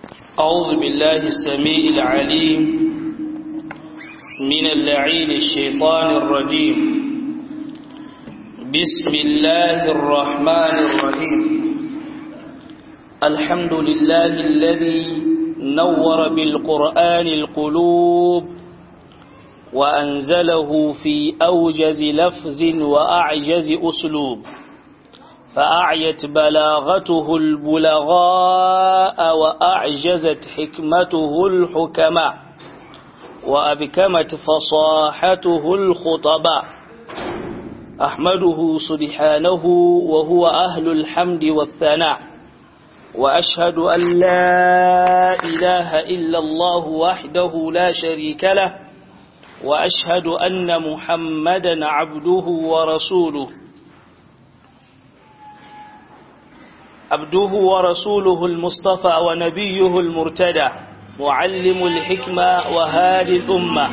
أعوذ بالله السميع العليم من اللعين الشيطان الرجيم بسم الله الرحمن الرحيم الحمد لله الذي نور بالقرآن القلوب وأنزله في أوجز لفظ وأعجز أسلوب فأعيت بلاغته البلغاء وأعجزت حكمته الحكماء وأبكمت فصاحته الخطباء أحمده سبحانه وهو أهل الحمد والثناء وأشهد أن لا إله إلا الله وحده لا شريك له وأشهد أن محمدا عبده ورسوله عبده ورسوله المصطفى ونبيه المرتدى معلم الحكمة وهادي الأمة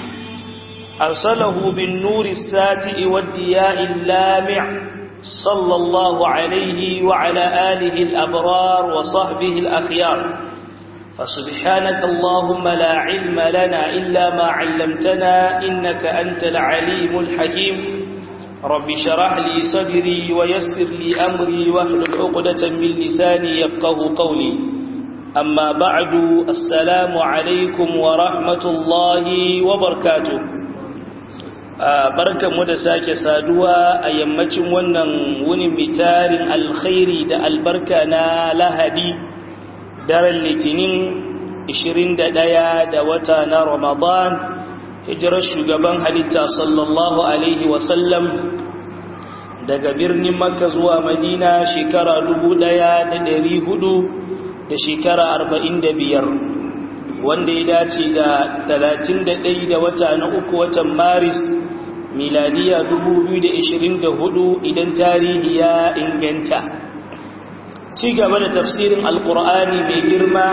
أرسله بالنور الساتئ والدياء اللامع صلى الله عليه وعلى آله الأبرار وصحبه الأخيار فسبحانك اللهم لا علم لنا إلا ما علمتنا إنك أنت العليم الحكيم رب شرح لي صدري ويسر لي أمري واحلل عقدة من لساني يفقه قولي أما بعد السلام عليكم ورحمة الله وبركاته barkan mu da sake saduwa a yammacin wannan wunin mitarin alkhairi da albarka na lahadi daren litinin 21 da wata na ramadan hijirar shugaban halitta sallallahu alaihi wasallam daga birnin makka zuwa madina shekara dubu ɗaya da dari hudu da shekara arba'in da biyar wanda ya dace da talatin da ɗai da wata na uku watan maris miladiya dubu biyu da ishirin da hudu idan tarihi ya inganta ci gaba da tafsirin alkur'ani mai girma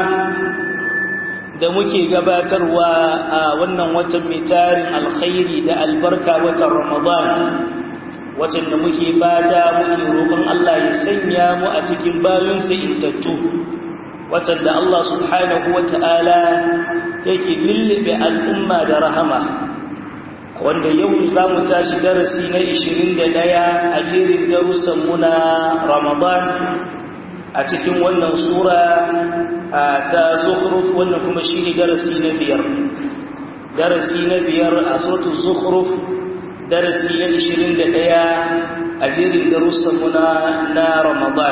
da muke gabatarwa a wannan watan mai tarin alkhairi da albarka watan ramadan watan da muke fata muke roƙon Allah ya sanya mu a cikin bayinsa intattu watan da Allah subhanahu wata'ala yake lullube al'umma da rahama wanda yau za mu tashi darasi na 21 a jerin darussan mu na ramadan a cikin wannan sura ta zukhruf wannan kuma shine darasi na biyar darasi na biyar a suratul zukhruf darasi na 21 a jerin darussan mu na Ramadan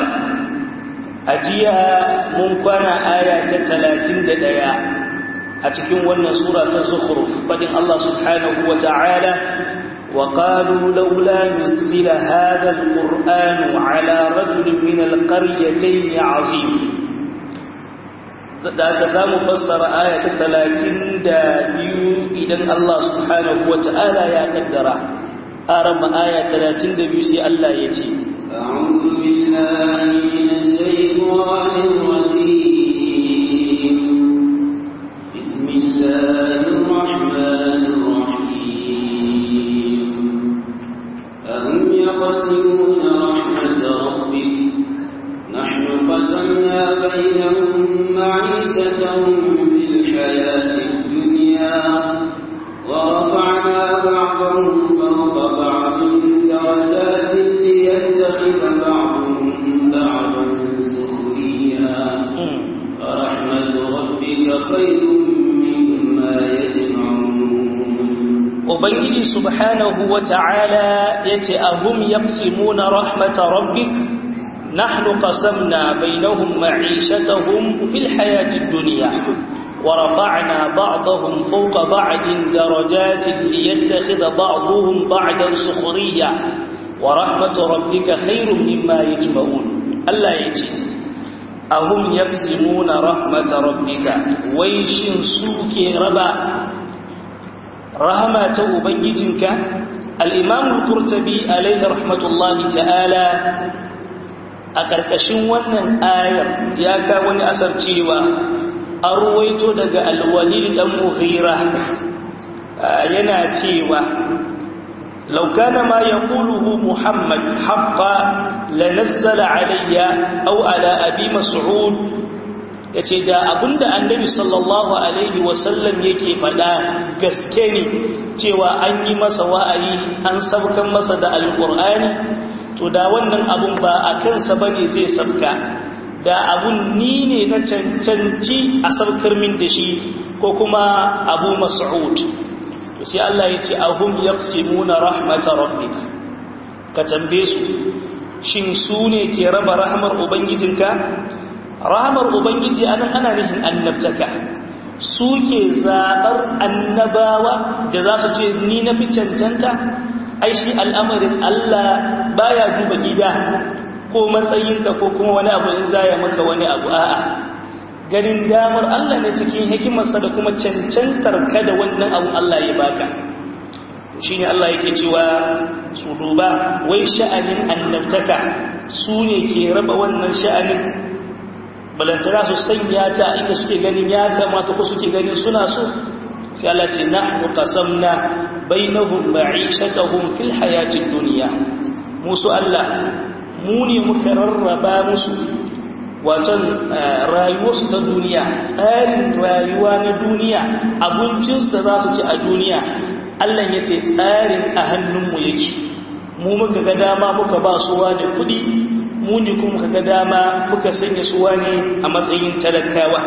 ajiya mun kwana aya ta 31 a cikin wannan sura ta zukhruf fadin Allah subhanahu wa ta'ala وقالوا لولا نزل هذا القرآن على رجل من القريتين عظيم da za mu fassara aya ta talatin da biyu idan Allah subhanahu wa ta'ala ya kaddara aran aya talatin da biyu sai Allah ya ce أعوذ بالله من الشيطان الرجيم بسم الله الرحمن الرحيم أهم يقسمون رحمة ربك نحن قسمنا بينهم معيشتهم في الحياة الدنيا ورفعنا بعضهم فوق بعض درجات ليتخذ بعضهم بعضا سخريا ورحمة ربك خير مما يجمعون Ubangiji subhanahu wa ta'ala ya ce, Ahum yaqsimuna rahmata rabbik nahnu qasamna bainahum ma'ishatahum fil hayatid dunya wa rafa'na ba'dahum fawqa ba'din darajatin liyattakhidha ba'dahum ba'dan sukhriya wa rahmatu rabbika khairum mimma yajma'un Allah ya ce, Ahum yaqsimuna rahmata rabbika wai shin suke raba rahama ta ubangijinka al'imamun kurtabi alaihi rahmatullahi ta'ala a ƙarƙashin wannan ayar ya ka wani asar cewa an ruwaito daga alwalil ɗan muhira yana cewa laukana ma ya ƙuluhu muhammad haƙa lanazala alayya au ala abi mas'ud ya ce da abinda annabi sallallahu alaihi wasallam yake faɗa gaske ne cewa an yi masa wa'ayi an sabkan masa da alƙur'ani to da wannan abun ba a kansa ba ne zai sabka da abun ni ne na cancanci a sabkar min da shi ko kuma abu mas'ud sai Allah ya ce ahum yaqsimuna rahmatar rabbik ka tambaye su shin su ne ke raba rahmar ubangijinka rahmar ubangiji anan ana nufin annabtaka su ke zaɓar annabawa da za su ce ni na fi cancanta ai shi al'amarin Allah baya duba gida ko matsayinka ko kuma wani abu in zaya maka wani abu a'a ganin damar Allah ne cikin hikimarsa da kuma cancantar ka da wannan abu Allah ya baka shi ne Allah yake cewa su duba wai sha'anin annabtaka su ne ke raba wannan sha'anin balantana su sanya ta inda suke ganin ya kamata ko suke ganin suna so sai Allah ce nahnu qasamna bainahum ma'ishatahum fil hayatid dunya musu Allah mu ne muka rarraba musu watan rayuwarsu ta duniya tsarin rayuwa na duniya abincinsu da za su ci a duniya Allah ya ce tsarin a hannunmu yake mu muka ga dama muka ba su wani kudi mu ne kuma muka ga dama muka sanya su wani a matsayin talakawa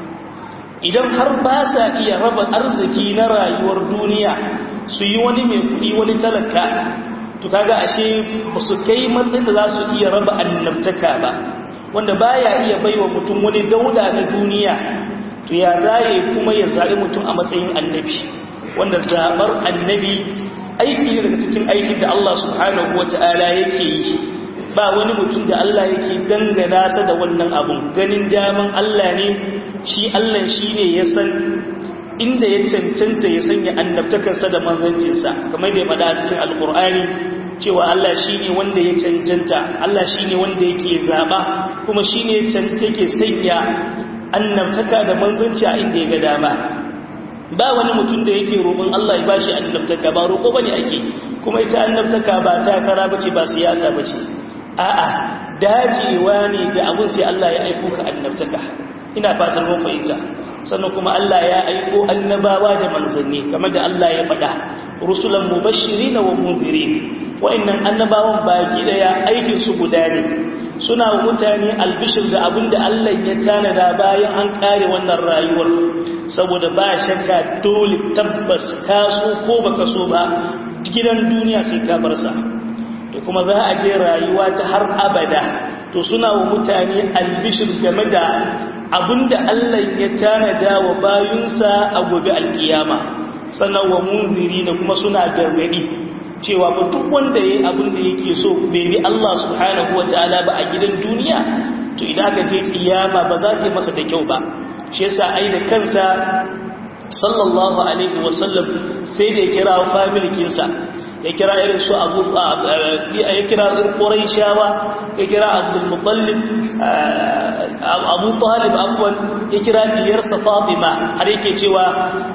idan har ba sa iya raba arziki na rayuwar duniya su yi wani mai kudi wani talaka to kaga ashe ba su kai matsayin da za su iya raba annabtaka ba wanda baya iya baiwa mutum wani dauda na duniya to ya zaye kuma ya zaɓi mutum a matsayin annabi wanda zaɓar annabi aiki ne daga cikin aikin da Allah subhanahu wata'ala yake yi ba wani mutum da Allah yake dangana sa da wannan abun ganin daman Allah ne shi Allah shi ne ya san inda ya cancanta ya sanya annabtakarsa da manzancinsa kamar da ya faɗa a cikin alkur'ani cewa Allah shi ne wanda ya cancanta Allah shi ne wanda yake zaɓa kuma shi ne yake sanya annabtaka da manzanci a inda ya ga dama ba wani mutum da yake roƙon Allah ya bashi annabtaka ba roƙo bane ake kuma ita annabtaka ba takara bace ba siyasa bace a'a dajewa ne da abun sai Allah ya aiko ka annabtaka ina fatan mun fahimta sannan kuma Allah ya aiko annabawa da manzanni kamar da Allah ya faɗa rusulan mubashirin wa munzirin wa'annan annabawan baki daya aikin su guda ne suna wa mutane albishir da abinda Allah ya tanada bayan an kare wannan rayuwar saboda ba shakka dole tabbas ka so ko baka so ba gidan duniya sai ka bar sa to kuma za a je rayuwa ta har abada to suna wa mutane albishir game da abinda Allah ya tanada wa bayunsa a gobe alkiyama sannan wa munziri da kuma suna gargadi cewa ba duk wanda yayi abin da yake so bai bi Allah subhanahu wataala ba a gidan duniya to idan aka je kiyama ba za ta masa da kyau ba shi yasa ai da kansa sallallahu alaihi wasallam sai da ya kira family kinsa ya kira irin su abu ya kira quraishawa ya kira abdul muttalib abu talib afwan ya kira diyarsa fatima har yake cewa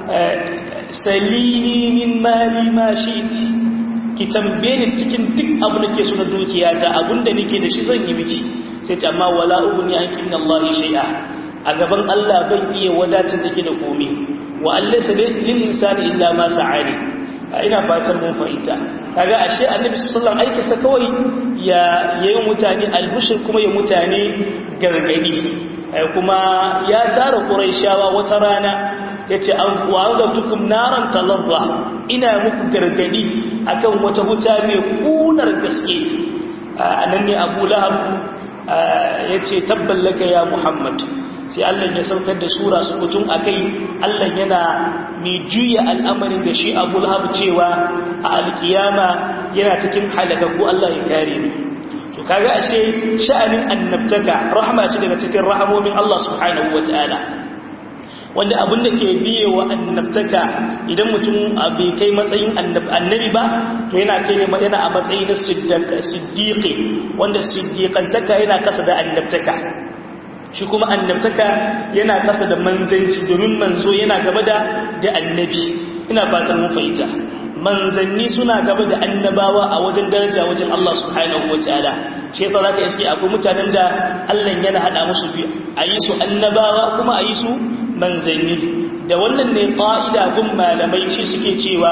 salini min mali ma shi'ti ki tambaye ni cikin duk abu da ke suna dukiyata abinda nake da shi zan yi miki sai ta amma wala ubni anki min Allah shay'a a gaban Allah ban iya wadatar da ke da komai wa allaysa lil insani illa ma sa'ani ina fatan mun fahimta kaga ashe annabi sallallahu alaihi wasallam sa kawai ya yayin mutane albushir kuma ya mutane gargadi kuma ya tara quraishawa wata rana yace an wa'adatukum naran talazza ina muku gargadi akan wata wuta mai kunar gaske anan ne Abu Lahab yace tabballaka ya Muhammad sai Allah ya saukar da sura su mutum akai Allah yana mai juya al'amarin da shi Abu Lahab cewa a alkiyama yana cikin halakaku Allah ya kare ni to kaga ashe sha'anin annabtaka rahma ce daga cikin rahamomin Allah subhanahu wataala wanda abin da ke biye wa annabtaka idan mutum bai kai matsayin annabi ba to yana kai yana a matsayi na siddiqi wanda siddiqantaka yana kasa da annabtaka shi kuma annabtaka yana kasa da manzanci domin manzo yana gaba da da annabi ina fatan mun fahimta manzanni suna gaba da annabawa a wajen daraja wajen Allah subhanahu wataala shi yasa zaka iske akwai mutanen da Allah yana hada musu biyu ayi su annabawa kuma ayi su manzanni da wannan ne ƙa'ida gun malamai shi suke cewa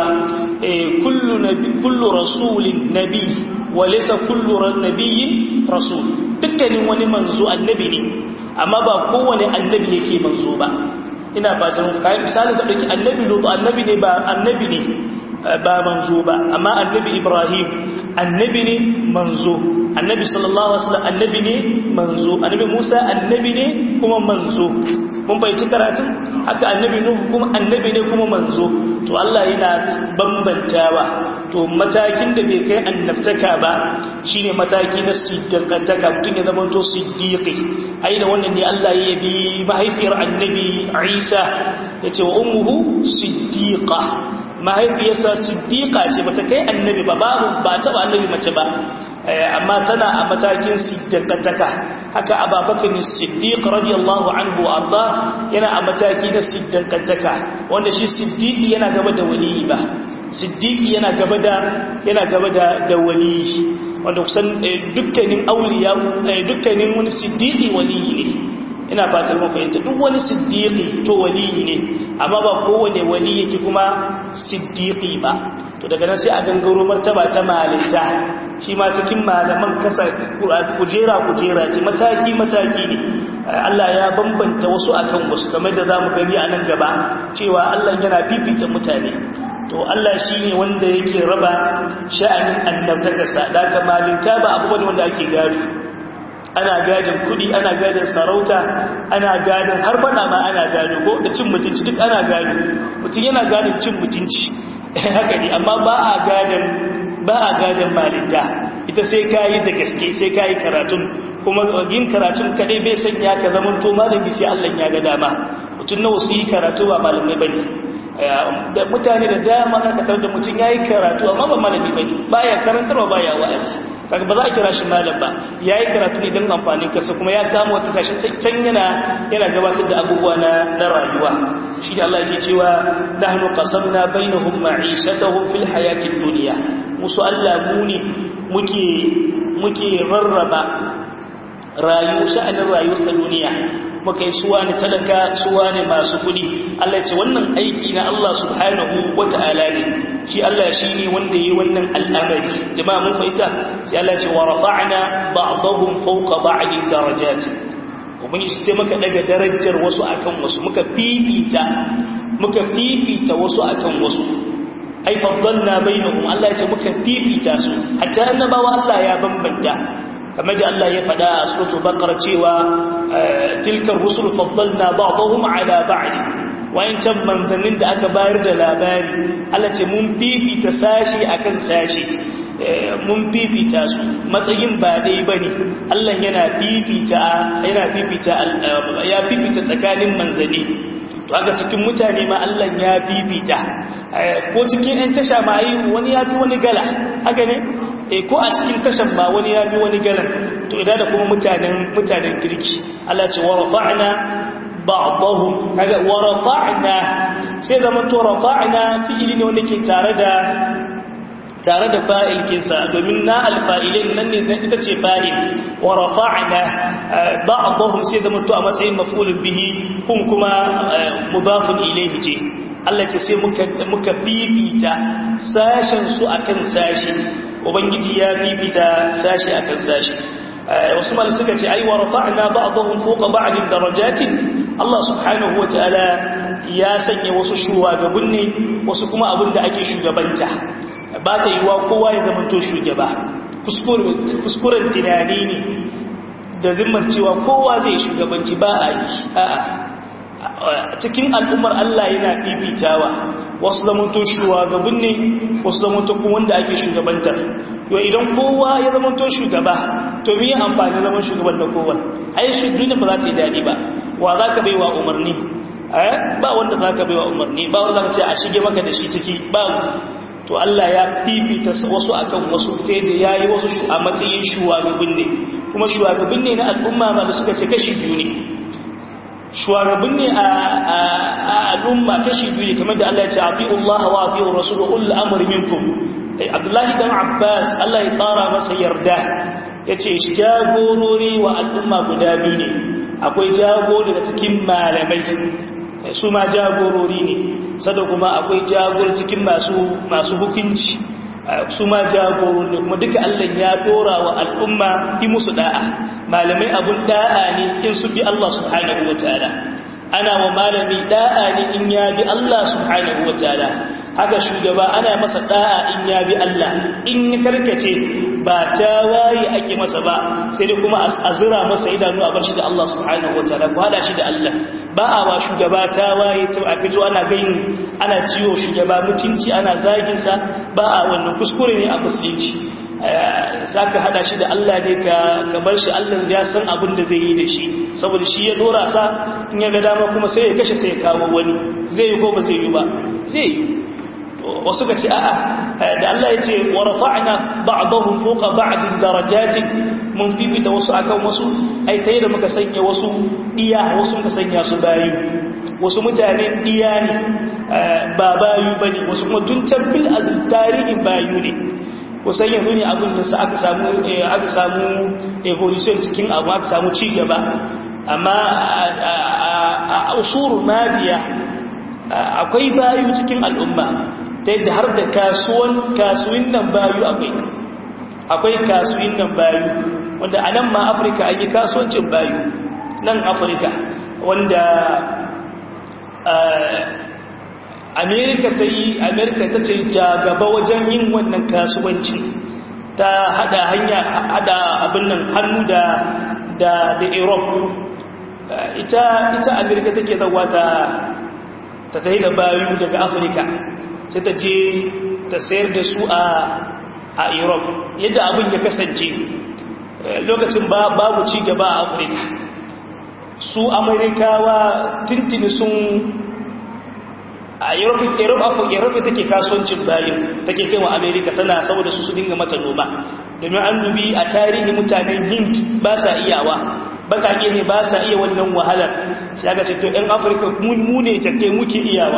kullu nabi kullu rasulin nabi wa laysa kullu nabiyyin rasul dukkanin wani manzo annabi ne amma ba kowane annabi yake manzo ba ina fatan kai misali da dake annabi lutu annabi ne ba annabi ne ba manzo ba amma annabi ibrahim annabi ne manzo annabi sallallahu alaihi wasallam annabi ne manzo annabi musa annabi ne kuma manzo mun fahimci karatun haka annabi nuhu kuma annabi ne kuma manzo to Allah yana bambantawa to matakin da bai kai annabtaka ba shine mataki na siddiqantaka mutum ya zama to siddiqi ai da wannan ne Allah ya yabi mahaifiyar annabi Isa yace wa ummuhu siddiqa mahaifiyarsa siddiqa ce bata kai annabi ba babu ba taba annabi mace ba amma tana a matakin siddiqantaka haka ababakar siddiq radiyallahu anhu arda yana a mataki na siddiqantaka wanda shi siddiqi yana gaba da waliyi ba siddiqi yana gaba da yana gaba da da waliyi wanda kusan dukkanin auliya dukkanin wani siddiqi waliyi ne ina fatar mun fahimta duk wani siddiqi to waliyi ne amma ba kowane wali yake kuma siddiqi ba to daga nan sai a gangaro martaba ta malinta shi ma cikin malaman kasa kujera kujera ce mataki mataki ne Allah ya bambanta wasu akan wasu kamar da zamu gani a nan gaba cewa Allah yana fifita mutane to Allah shi ne wanda yake raba sha'anin annabtakarsa da ka malinta ba abu bane wanda ake gado ana gadin kudi ana gadin sarauta ana gadin har fada ma ana gado ko da cin mutunci duk ana gado mutum yana gadin cin mutunci haka ne amma ba a gadin ba a gadin malinta ita sai kayi da gaske sai kayi karatun kuma yin karatun kadai bai sanya ka zaman to malami sai Allah ya ga dama mutum nawa su yi karatu ba malamai bane da mutane da dama aka tar da mutum yayi karatu amma ba malami bane baya karantarwa baya wa'azi kaga ba za a kira shi malam ba yayi karatu ne don amfanin kasa kuma ya kama wata tashin can yana yana gabatar da abubuwa na na rayuwa shi da Allah yake cewa nahnu qasamna bainahum ma'ishatahum fil hayatid dunya musu Allah mu ne muke muke rarraba rayu sha'anin rayuwar duniya muka yi suwa ne talaka suwa ne masu kudi Allah ce wannan aiki na Allah subhanahu wata'ala ne shi Allah shi ne wanda yi wannan al'amari jama'a mun fahimta sai Allah ce wa rafa'na ba'dahum fawqa ba'din darajat ubangiji sai muka daga darajar wasu akan wasu muka fifita muka fifita wasu akan wasu ai faddalna bainahum Allah ya ce muka fifita su hatta annabawa Allah ya bambanta kamar da Allah ya faɗa a suratul baqara cewa tilkar rusul faddalna ba'dahum ala ba'd wayancan manzannin da aka bayar da labari Allah ce mun fifita sashi akan sashi mun fifita su matsayin ba dai bane Allah yana fifita yana fifita ya fifita tsakanin manzanni to haka cikin mutane ma Allah ya fifita ko cikin ɗan tasha ma yi wani ya fi wani gala haka ne e ko a cikin tashan ma wani ya fi wani galan to idan da kuma mutanen mutanen kirki Allah ce wa rafa'na ba'dahum kaga wa rafa'na sai zaman to rafa'na fi'ili ne wanda ke tare da tare da fa'il kinsa domin na alfa'ilin nan ne ita ce fa'il wa rafa'na ba'dahum sai zaman to a matsayin maf'ulun bihi kun kuma mudafun ilayhi ce Allah ce sai muka muka bibita sashen su akan sashi ubangiji ya bibita sashi akan sashi wasu mal suka ce ai wa rafa'na ba'dahum fawqa ba'din darajatin Allah subhanahu wataala ya sanya wasu shugabanni ne wasu kuma abin da ake shugabanta ba ta yiwa kowa ya zama to shugaba kuskuren tunani ne da zimmar cewa kowa zai shugabanci ba a yi a'a cikin al'ummar Allah yana fifitawa wasu zamanto shugabin ne wasu zamanto kuma wanda ake shugabanta yau idan kowa ya zamanto shugaba to mi yi amfani zaman shugaban da kowa ai shi duniya ba za ta yi daɗi ba wa za ka bai wa umarni ba wanda za ka bai wa umarni ba wanda za ka ce a shige maka da shi ciki ba to Allah ya fifita wasu akan wasu ta yadda ya yi wasu a matsayin shugabin ne kuma shugabin ne na al'umma ma da suka ce kashi biyu ne shugaban ne a al'umma kashi biyu ne kamar da Allah ya ce ati'u Allah wa ati'u Rasul wa ulul amri minkum Abdullahi dan Abbas Allah ya ƙara masa yarda yace shi jagorori wa al'umma guda biyu ne akwai jago daga cikin malamai su ma jagorori ne sada kuma akwai jagor cikin masu masu hukunci su ma jagorori ne kuma duka Allah ya dora wa al'umma yi musu da'a malamai abun da'a ne in su bi Allah subhanahu wataala ana wa malami da'a ne in ya bi Allah subhanahu wataala haka shugaba ana masa da'a in ya bi Allah in ya karkace ba ta waye ake masa ba sai dai kuma a zira masa idanu a bar shi da Allah subhanahu wataala ko hada shi da Allah ba a wa shugaba ta waye to a fito ana gayin ana ciwo shugaba mutunci ana zagin sa ba a wannan kuskure ne a musulunci saka hada shi da Allah ne ka ka bar shi Allah ya san abin da zai yi da shi saboda shi ya dora sa in ya ga dama kuma sai ya kashe sai ya kawo wani zai yi ko ba zai yi ba zai yi wasu ka ce a'a da Allah ya ce wa rafa'na ba'dahum fawqa ba'din darajatin mun fifita wasu akan wasu ai tayi da muka sanya wasu iya wasu muka sanya su bayi wasu mutane iya ne ba bayu bane wasu kuma tun tabbil azil tarihin bayu ne kusan yanzu ne abin da sa aka samu aka samu evolution cikin abu aka samu ci gaba amma a usurul madiya akwai bayu cikin al'umma ta yadda har da kasuwan kasuwin nan bayu akwai akwai kasuwin nan bayu wanda a nan ma afirka an yi kasuwancin bayu nan afirka wanda amerika ta yi amerika ta ce gaba wajen yin wannan kasuwancin ta hada hanya hada abin nan hannu da da da europe ita ita amerika take zawa ta ta tafi da bayu daga afirka sai ta je ta sayar da su a a europe yadda abin ya kasance lokacin babu ci gaba a afirka su amerikawa tintini sun a europe take kasuwancin bayan take kai wa amerika tana saboda su su dinga mata noma domin an dubi a tarihi mutanen hind ba sa iyawa bakake ne ba sa iya wannan wahalar sai aka ce to ɗan afirka mu ne jake muke iyawa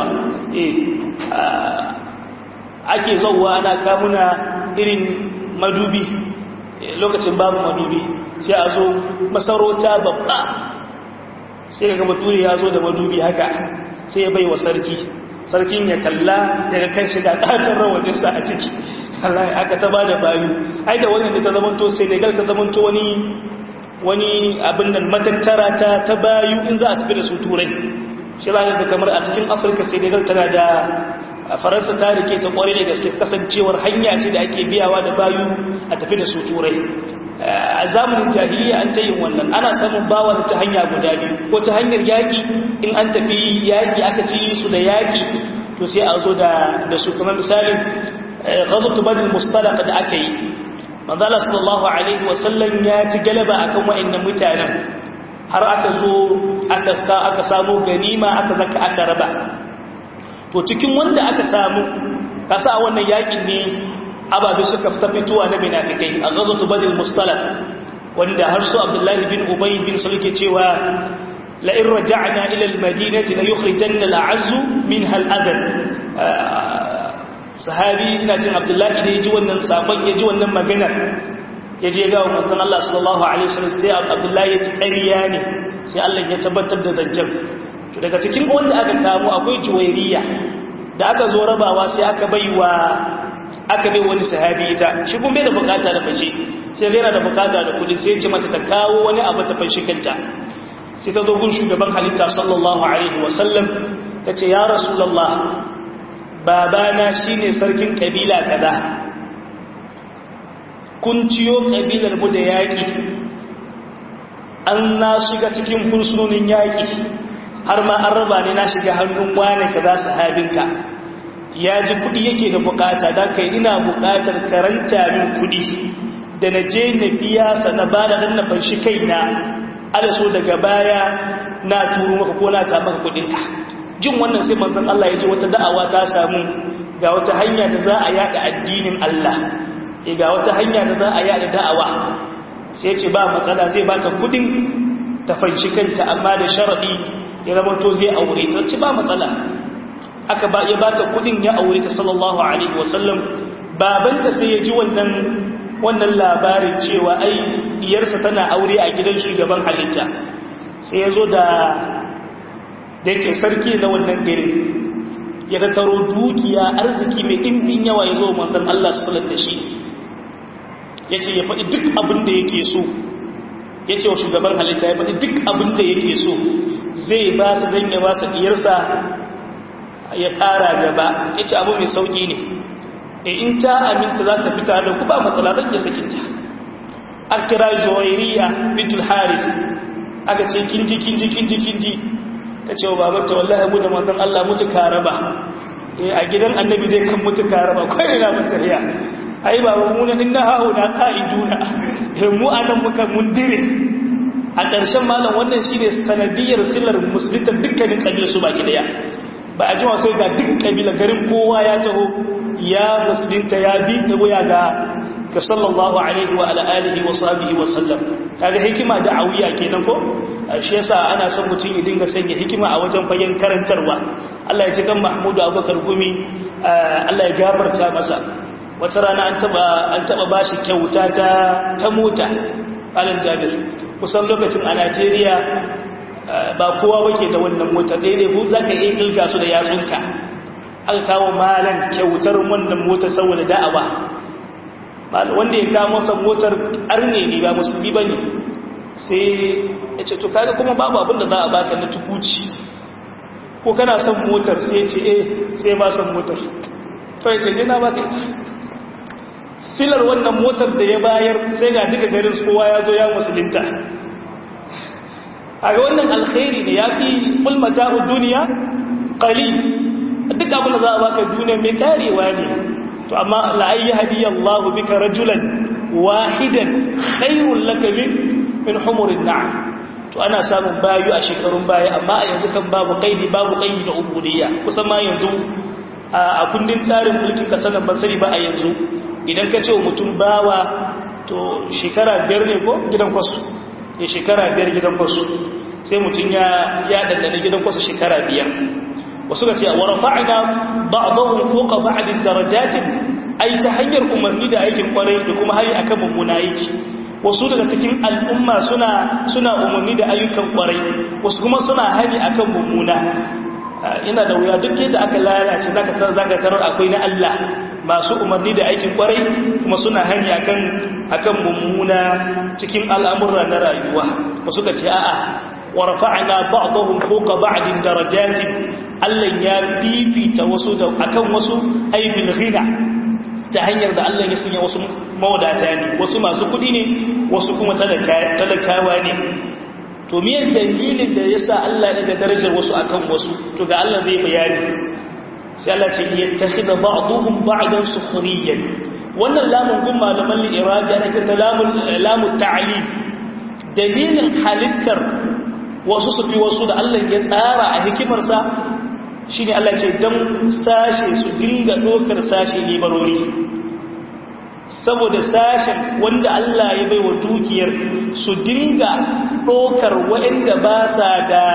ake zauwa ana kamuna irin madubi lokacin babu madubi sai a zo masarauta babba sai ga bature ya zo da madubi haka sai ya bai wa sarki sarkin ya kalla daga kan shiga ƙatar rawaninsa a ciki Allah aka ta ba da bayu ai da wannan da ta zamanto senegal ta zamanto wani wani abin nan matattara ta ta bayu in za a tafi da su turai shi za da kamar a cikin afirka senegal tana da faransa ta rike ta kware da gaske kasancewar hanya ce da ake biyawa da bayu a tafi da su turai a zamanin jahiliya an ta yin wannan ana samun bawa ta hanya guda biyu ko ta hanyar yaƙi in an tafi yaƙi aka ci su da yaƙi to sai a zo da su kamar misalin ghazatu badal mustalaq da aka yi manzala sallallahu alaihi wasallam ya ci galaba akan wa'annan mutanen har aka zo aka aka samu ganima aka zaka aka raba to cikin wanda aka samu kasa a wannan yakin ne ababe suka fita fitowa na munafikai a ghazwatu badr mustalaq wanda har su abdullahi bin ubay bin sulke cewa la in raja'na ila al-madinati la yukhrijanna al-a'azzu minha al-adl sahabi ina jin abdullahi da ya ji wannan sabon ya ji wannan maganar ya je ga manzon Allah sallallahu alaihi wasallam sai abdullahi ya ci ƙarya ne sai Allah ya tabbatar da zancen to daga cikin wanda aka kamo akwai juwairiya da aka zo rabawa sai aka baiwa aka bai wani sahabi ita shi kuma bai da bukata da fashe sai yana da bukata da kudi sai ya ce mata ta kawo wani abu ta fashe kanta sai ta zo gun shugaban halitta sallallahu alaihi wasallam ta ce ya rasulullah babana shi ne sarkin ƙabila kaza kun ciyo ƙabilar mu da yaƙi an na shiga cikin fursunonin yaƙi har ma an raba ne na shiga hannun wane kaza sahabinka ya ji kuɗi yake da bukata don kai ina bukatar karanta min kuɗi da na je na biya sa na ba da ɗan na fanshi kaina ala so daga baya na turu maka ko na ka maka kuɗinka jin wannan sai manzon Allah ya ji wata da'awa ta samu ga wata hanya da za a yada addinin Allah eh ga wata hanya da za a yada da'awa sai ce ba matsala zai ba ta kudin ta fanshi kanta amma da sharadi ya zama to zai aure ta ci ba matsala aka ba ya bata kudin ya aure ta sallallahu alaihi wasallam babanta sai ya ji wannan wannan labarin cewa ai diyarsa tana aure a gidan shugaban halitta sai ya zo da da yake sarki na wannan gari ya tattaro dukiya arziki mai ɗimbin yawa ya zo manzon Allah sallallahu da shi ya ce ya faɗi duk abin da yake so ya ce wa shugaban halitta ya faɗi duk abin da yake so zai ba su don ya ba su diyarsa ya ƙara gaba ya ce abu mai sauƙi ne e in ta aminta za ta fita da ku ba matsala zan iya sakinta a kira zuwairiya bitul haris aka ce kinji kinji kinji kinji ta ce wa babanta wallahi mu da manzon Allah mutu karaba a gidan annabi dai kan mutu karaba kai na mutariya ai baba mu na inna hauna qa'iduna mu anan muka mundire a ƙarshen malam wannan shine sanadiyar silar musulunta dukkanin kabilar su baki daya ba a jima sai ga duk kabila garin kowa ya taho ya musulunta ya bi da waya ga ga sallallahu alaihi wa ala alihi wa sahbihi wa sallam kaga hikima da'awiya kenan ko shi yasa ana son mutum ya dinga sanya hikima a wajen fagen karantarwa Allah ya ji kan Mahmudu Abubakar Gumi Allah ya gafarta masa wata rana an taba an taba bashi kyauta ta ta mota Alan Jabir kusan lokacin a Najeriya ba kowa wake da wannan mota daidai bu zaka iya kilga su da yatsunka aka kawo malan kyautar wannan mota saboda da'awa wanda ya kawo masa motar arne ne ba musulmi bane sai ya ce to kaga kuma babu abin da za a baka na tukuci ko kana son motar sai ya ce eh sai ba son motar to ya ce je na baka ita silar wannan motar da ya bayar sai ga duka garin kowa ya zo ya musulunta a ga wannan alkhairi ne ya fi kulmata duniya ƙali duk abin da za a baka duniya mai karewa ne to amma la'ayi hadiyar Allah bika rajulan wahidan khairun laka min humurin na'am to ana samun bayu a shekarun baya amma a yanzu kan babu kaidi babu kaidi na ubudiyya kusan ma yanzu a kundin tsarin mulkin kasar nan ban sani ba a yanzu idan ka ce wa mutum bawa to shekara biyar ne ko gidan kwasu ya shekara biyar gidan kwasu sai mutum ya ya dandana gidan kwasu shekara biyar wasu ka ce wa rafa'na ba'dahum fawqa ba'din darajatin ai ta hanyar umarni da aikin kwarai da kuma hari akan mummuna aiki wasu daga cikin al'umma suna suna umarni da ayyukan kwarai wasu kuma suna hani akan mummuna ina da wuya duk yadda aka lalace zaka tar zaka tarar akwai na Allah masu umarni da aikin kwarai kuma suna hani akan akan mummuna cikin al'amura na rayuwa wasu ka ce a'a wa rafa'na ba'dahum fawqa ba'din darajatin Allah ya bibita wasu da akan wasu aibil ghina ta hanyar da Allah ya sanya wasu mawadata ne wasu masu kudi ne wasu kuma talakawa ne to miyan dalilin da yasa Allah ya daga darajar wasu akan wasu to ga Allah zai bayani sai Allah ce yattakhidha ba'dhum ba'dan sukhriyan wannan lamun gun malaman al-iradi ana kirta lamun lamun ta'lil dalilin halittar wasu su fi wasu da Allah ya tsara a hikimarsa shi ne Allah ce don sashe su dinga ɗokar sashe libarori saboda sashen wanda Allah ya bai wa dukiyar su dinga ɗokar waɗanda ba sa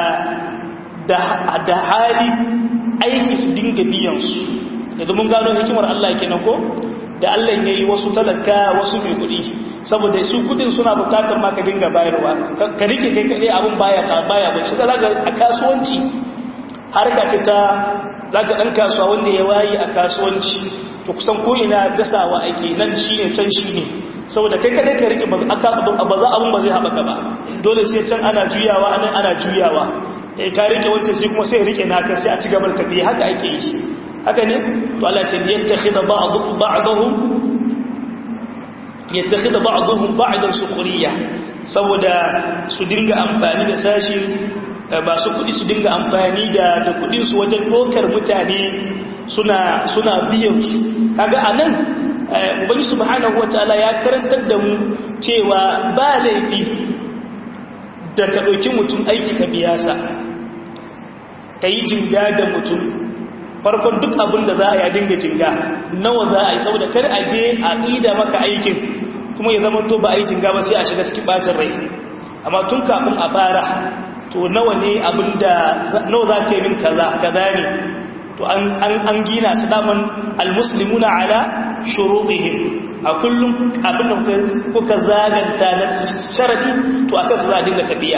da hali aiki su dinga biyansu da mun gano hikimar Allah kenan ko da Allah ya yi wasu talaka wasu mai kuɗi saboda su kudin suna bukatar ma ka dinga bayarwa ka rike kai kaɗai abin baya ta baya ba shi zaka a kasuwanci harka ce ta zaka ɗan kasuwa wanda ya wayi a kasuwanci to kusan ko ina dasawa ake nan shi ne can shi ne saboda kai kaɗai ka rike ba za abin ba zai haɓaka ba dole sai can ana juyawa anan ana juyawa ka rike wancan sai kuma sai rike naka sai a ci gaba da tafiya haka ake yi haka ne to Allah ce yattakhidha ba'dhum yattakhidha ba'dhum ba'dan sukhriya saboda su dinga amfani da sashi ba su kudi su dinga amfani da da kudin su wajen dokar mutane suna suna biyan su kaga anan ubangi subhanahu wataala ya karantar da mu cewa ba laifi da ka dauki mutum aiki ka biya sa kai jinga da mutum farkon duk abin da za a yi dinga jinga nawa za a yi saboda kar a je a ƙida maka aikin kuma ya zama to ba a yi jinga ba sai a shiga cikin bacin rai amma tun kafin a fara to nawa ne abinda nawa za ka yi min kaza kaza ne to an gina su daman almuslimuna ala shurutihim a kullum abinda kuka zaganta na sharadi to akan su za a dinga tafiya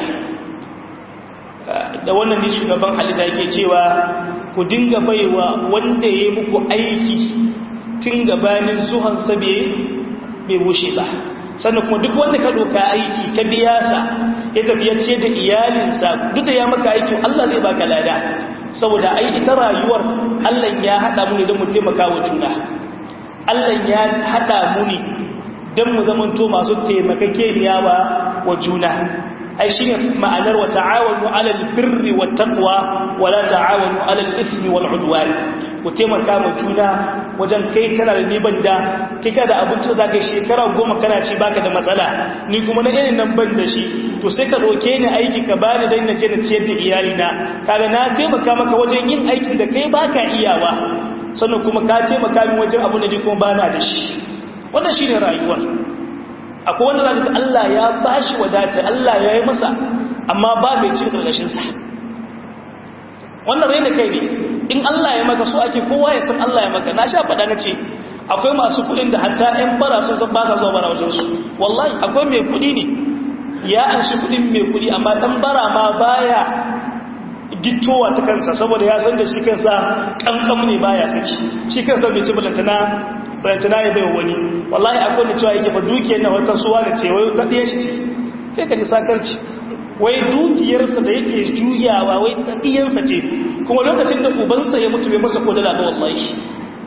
da wannan ne shugaban halitta yake cewa ku dinga baiwa wanda ya yi muku aiki tun gabanin zuhansa bai bushe ba sannan kuma duk wanda ka doka aiki ka biya sa ya tafiya ce da iyalinsa duk da ya maka aiki Allah zai baka lada saboda ai ita rayuwar Allah ya hada mu ne don mu taimaka wa juna Allah ya hada mu ne don mu zamanto masu taimakakeniya wa juna ai shi ne ma'anar wa ta'awanu alal birri wa taqwa wa la ta'awanu alal ismi wal udwan ku taimaka ma juna wajen kai kana da riban da kai ka da abinci da zaka shekara goma kana ci baka da matsala ni kuma na irin nan ban da shi to sai ka doke ni aiki ka bani dan naje na ciyar da iyali na kaga na taimaka maka wajen yin aikin da kai baka iyawa sannan kuma ka taimaka min wajen abin da ni kuma bana da shi wannan shine rayuwar akwai wanda zaka Allah ya bashi wadata Allah ya yi masa amma ba mai cin karkashinsa wannan raina kai ne in Allah ya maka so ake kowa ya san Allah ya maka na sha faɗa na ce akwai masu kuɗin da hatta ‘yan bara sun san ba sa zuwa bara wajensu wallahi akwai mai kuɗi ne ya an shi kuɗin mai kuɗi amma ɗan bara ma baya gittowa ta kansa saboda ya san da shi kansa ƙanƙam ne baya saki shi kansa bai ci balantana balantana ya bai wani wallahi akwai da cewa yake fa dukiyar na wata suwa da ce wai ta ɗaya shi ce sai ka ji sakarci wai dukiyarsa da yake juyawa wai ta ɗiyansa ce kuma lokacin da ubansa ya mutu bai masa ko dala ba wallahi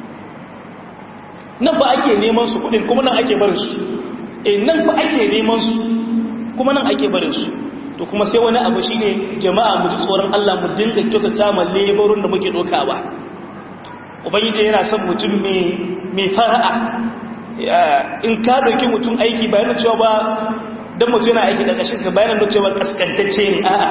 nan ba ake neman su kuɗin kuma nan ake barin su eh nan ba ake neman su kuma nan ake barin su to kuma sai wani abu shine jama'a mu ji tsoron Allah mu dinga kyautata ma lebarun da muke dokawa ubangiji yana son mutum mai fara'a in ka dauki mutum aiki bayan cewa ba don mutum yana aiki da ƙashin ka bayan da cewa kaskantacce ne a'a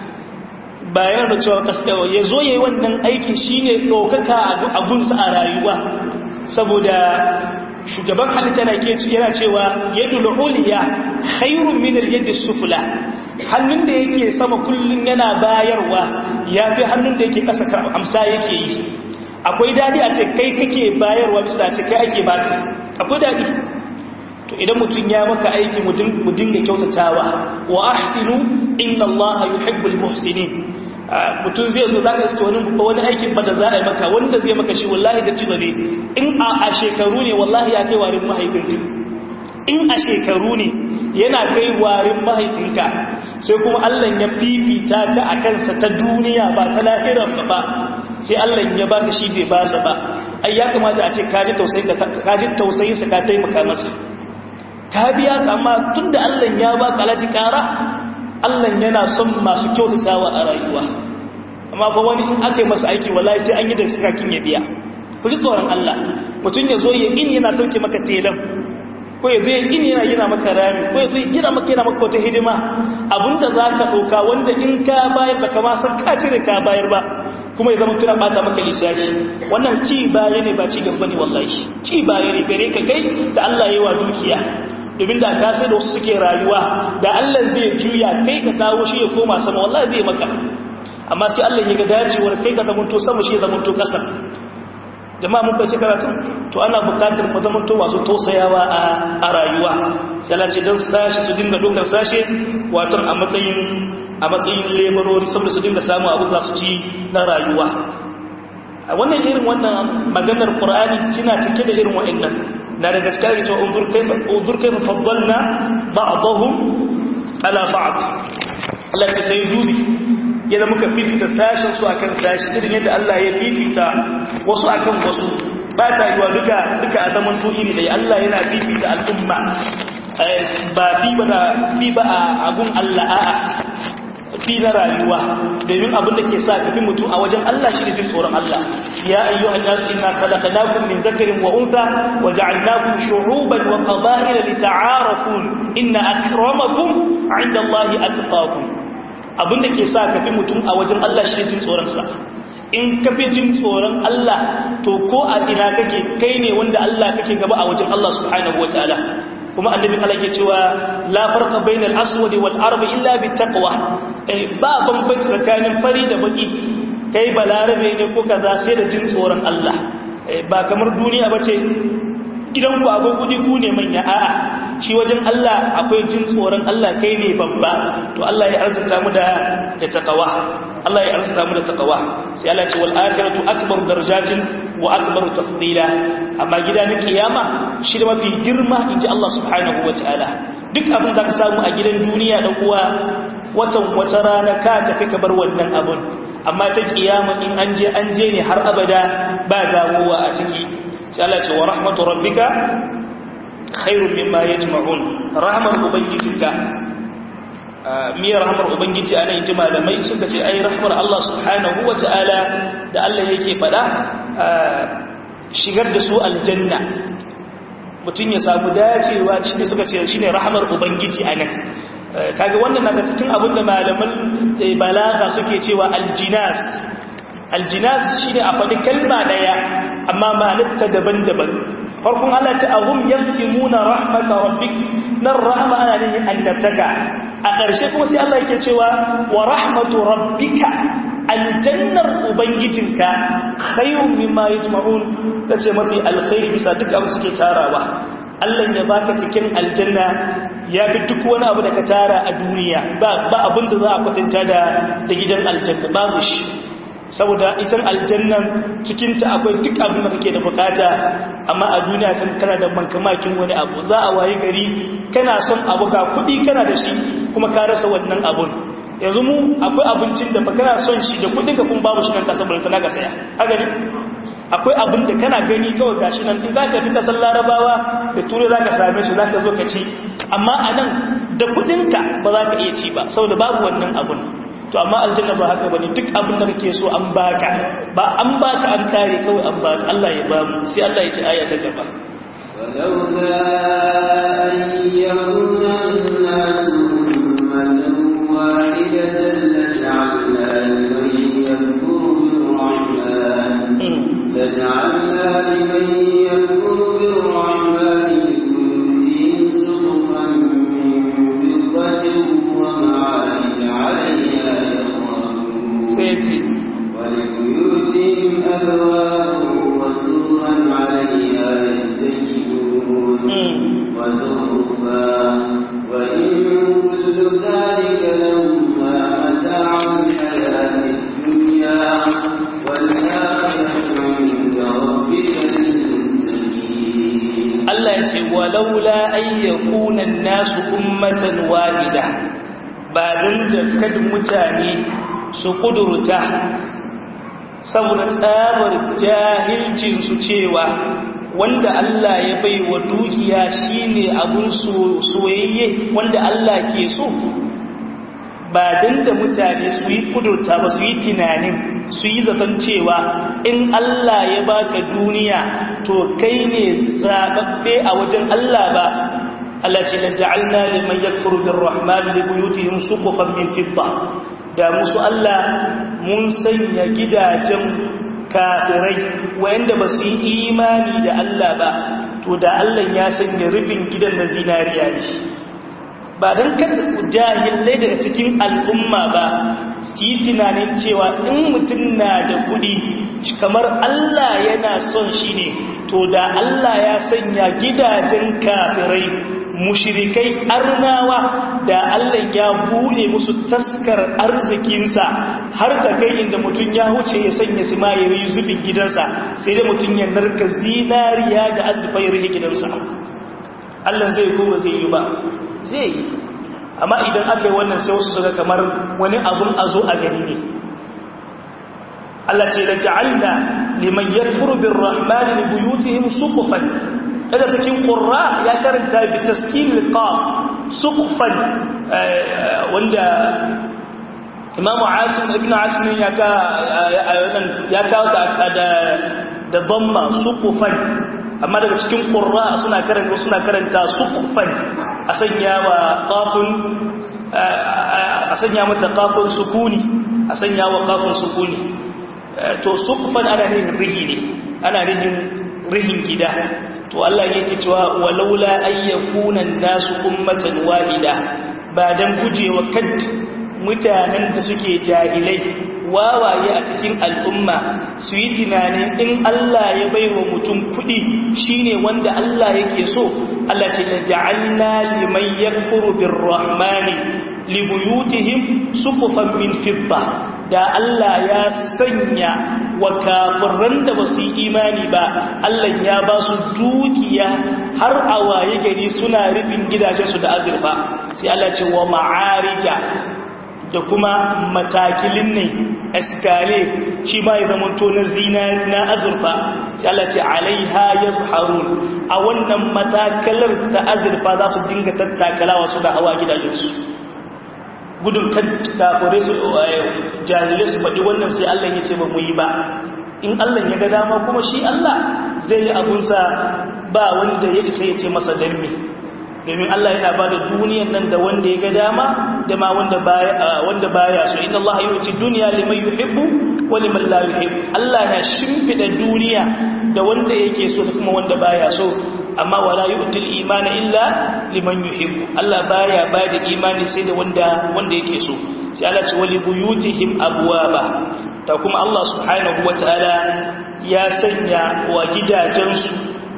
bayan da cewa kaskawa ya zo ya yi wannan aikin shi ne ɗaukaka a gunsa a rayuwa saboda shugaban halitta na ke yana cewa yadda la'uliya hairun minar yadda sufula hannun da yake sama kullum yana bayarwa ya fi hannun da yake ƙasa amsa yake yi akwai daɗi a ce kai kake bayarwa bisa da ce kai ake baka akwai daɗi to idan mutum ya maka aiki mu dinga kyautatawa wa ahsinu inna allaha yuhibbul muhsinin mutum zai so zaka iske wani wani aikin ba da za a yi maka wanda zai maka shi wallahi da cizo ne in a shekaru ne wallahi ya kai warin mahaifinka in a shekaru ne yana kai warin mahaifinka sai kuma Allah ya fifita ka a kansa ta duniya ba ta lahirar ba sai Allah ya baka shi bai basa ba ai ya kamata a ce kaji tausayin sa ka taimaka masa ka biya su amma tun da Allah ya ba kalaji kara Allah yana son masu kyautatawa a rayuwa amma fa wani in aka yi masa aiki wallahi sai an yi da sakakin ya biya ku ji tsoron Allah mutum ya zo ya in yana sauke maka telan ko ya zo ya in yana gina maka rami ko ya zo ya gina maka yana maka wata hidima abinda za ka ɗauka wanda in ka bayar da kama san ka cire ka bayar ba kuma ya zama tuna bata maka lissafi wannan ci baya ne ba ci gaba ne wallahi ci baya ne gare ka kai da Allah ya yi wa dukiya domin da ka sai da wasu suke rayuwa da Allah zai juya kai ka kawo shi ya koma sama wallahi zai maka amma sai Allah ya ga dacewar kai ka zamanto sama shi ya zamanto kasa jama'a mun bace karatu to ana bukatar mu zamanto masu tausayawa a rayuwa sai Allah ce dan sashi su dinga dokar sashe wato a matsayin a matsayin laborori saboda su dinga samu abin za su ci na rayuwa a wannan irin wannan maganar qur'ani tana cike da irin wa'annan na daga cikin cewa unzur kaifa unzur kaifa faddalna ba'dahum ala ba'd Allah sai kai dubi yadda muka fifita sashen su akan sashi irin yadda Allah ya fifita wasu akan wasu ba ta yiwa duka duka a zaman to iri dai Allah yana fifita al'umma ba fi ba da fi ba a agun Allah a'a fi na rayuwa domin abin da ke sa kafin mutum a wajen Allah shi ne jin tsoron Allah ya ayyuhan nasu inna khalaqnakum min dhakarin wa untha wa ja'alnakum shu'uban wa qaba'ila lita'arafu inna akramakum 'inda Allahi atqakum abin da ke sa kafin mutum a wajen Allah shi ne jin tsoron sa in ka fi jin tsoron Allah to ko a ina kake kai ne wanda Allah kake gaba a wajen Allah subhanahu wataala kuma annabi Allah ke cewa la farqa bainal aswad wal arab illa bit taqwa ba bambanci tsakanin fari da baki kai balarabe ne ko kaza sai da jin tsoron Allah ba kamar duniya bace gidan ku akwai kudi ku ne manya a'a shi wajen Allah akwai jin tsoron Allah kai ne babba to Allah ya arzuta mu da da taqwa Allah ya arzuta mu da taqwa sai Allah ya ce wal akhiratu akbaru darajatin wa akbaru tafdila amma gida na kiyama shi da mafi girma inji Allah subhanahu wataala duk abin da ka samu a gidan duniya dan uwa watan wata rana ka tafi ka bar wannan abun amma ta kiyama in an je an je ne har abada ba dawowa a ciki sai Allah ce wa rahmatu rabbika khairun mimma yajma'un rahmar ubangijinka miyar rahmar ubangiji ana yin malamai suka ce ai rahmar Allah subhanahu wataala da Allah yake fada shigar da su aljanna mutum ya samu dacewa shi suka ce shine rahmar ubangiji anan kaga wannan naga cikin abin da malaman balaga suke cewa aljinas aljinas shine a faɗi kalma daya amma ma'anarta daban-daban farkon Allah ta ahum yansimuna rahmata rabbik nan rahma ana ne annabtaka a ƙarshe kuma sai Allah yake cewa wa rahmatu rabbika aljannar ubangijinka khairun mimma yajma'un tace mafi alkhairi bisa duk abin suke tarawa Allah ya baka cikin aljanna ya fi duk wani abu da ka tara a duniya ba abin da za a kwatanta da da gidan aljanna babu shi saboda isan aljannan cikinta akwai duk abin da kake da bukata amma a duniya kan kana da mankamakin wani abu za a wayi gari kana son abu ga kuɗi kana da shi kuma ka rasa wannan abun yanzu mu akwai abincin da kana son shi da kuɗin ka kuma babu shi kan kasa bulta na ka saya haka ne akwai abin da kana gani kawai gashi nan in zaka fi kasar larabawa da turai zaka same shi zaka zo ka ci amma a nan da kuɗinka ba za ka iya ci ba saboda babu wannan abun to amma aljanna ba haka bane duk abin da kake so an baka ba an baka an kare kawai an baka Allah ya ba mu sai Allah ya ci aya ta gaba ولولا أن يكون الناس أمة واحدة لجعلنا لمن يكفر بالرحمن لجعلنا لمن يكفر بالرحمن لبيوتهم سقفا من فضة ومعارج عليها سيتي ولبيوتهم أبواب وسرا عليها يتكئون وزخرفا وإن كل ذلك لما متاع الحياة الدنيا والآخرة عند ربك للمتقين Allah ya ce walaula ayyakuna nasu ummatan wahida ba don da kada mutane su kudurta saboda tsabar jahilcinsu cewa wanda Allah ya bai wa dukiya shine abun soyayye wanda Allah ke so ba don da mutane su yi kudurta ba su yi tunanin su yi zaton cewa in Allah ya baka duniya to kai ne zaɓaɓɓe a wajen Allah ba Allah ce la ja'alna liman yakfuru birrahman li buyutihim suqufan min fidda da musu Allah mun sanya gidajen kafirai wanda ba su yi imani da Allah ba to da Allah ya sanya rufin gidan na zinariya ne ba don kada jahilai daga cikin al'umma ba su yi tunanin cewa in mutum na da kudi kamar Allah yana son shi ne to da Allah ya sanya gidajen kafirai mushirikai arnawa da Allah ya bude musu taskar arzikinsa har ta kai inda mutum ya huce ya sanya su ma ya yi zubin gidansa sai da mutum ya narka zinariya da azufai rihe gidansa Allah zai kuma zai yi ba zai yi amma idan aka yi wannan sai wasu suka kamar wani abun a zo a gani ne Allah ce da ja'alna liman yakfuru birrahmani li buyutihim suqufan daga cikin qurra ya karanta bi taskin liqaf suqufan wanda Imam Asim ibn Asim ya ka ya kawo ta da da dhamma suqufan amma daga cikin qurra suna karanta suna karanta suqufan a sanya wa qafun a sanya mata qafun sukuni a sanya wa qafun sukuni to suqufan ana nihin rihi ne ana nihin rihin gida to Allah yake cewa walaula ayyakuna nasu ummatan wahida ba dan gujewa kad mutanen da suke jahilai wawaye a cikin al'umma su yi tunanin in Allah ya bai wa mutum kuɗi shine wanda Allah yake so Allah ce da ja'alna liman yakfuru birrahmani libuyutihim sufufan min fidda da Allah ya sanya wa kafiran da basu yi imani ba Allah ya ba su dukiya har a waye gari suna rufin gidajensu da azurfa sai Allah ce wa ma'arija da kuma matakilin ne eskale shi ma ya zama to na zina na azurfa sai Allah ce alaiha yazharun a wannan matakalar ta azurfa za su dinga tattakalawa su da hawa gidajensu gudun kafure su jahilai su faɗi wannan sai Allah ya ce ba mu yi ba in Allah ya ga dama kuma shi Allah zai yi abunsa ba wanda ya isa ya ce masa dambe domin Allah yana ba da duniyan nan da wanda ya ga dama da ma wanda baya wanda baya so inna Allah yuti dunya liman yuhibbu wa liman la yuhibbu Allah na shimfida duniya da wanda yake so da kuma wanda baya so amma wala yu'til imana illa liman yuhibbu Allah baya ba da imani sai da wanda wanda yake so sai Allah ce wali buyutihim abwaba ta kuma Allah subhanahu wataala ya sanya wa gidajensu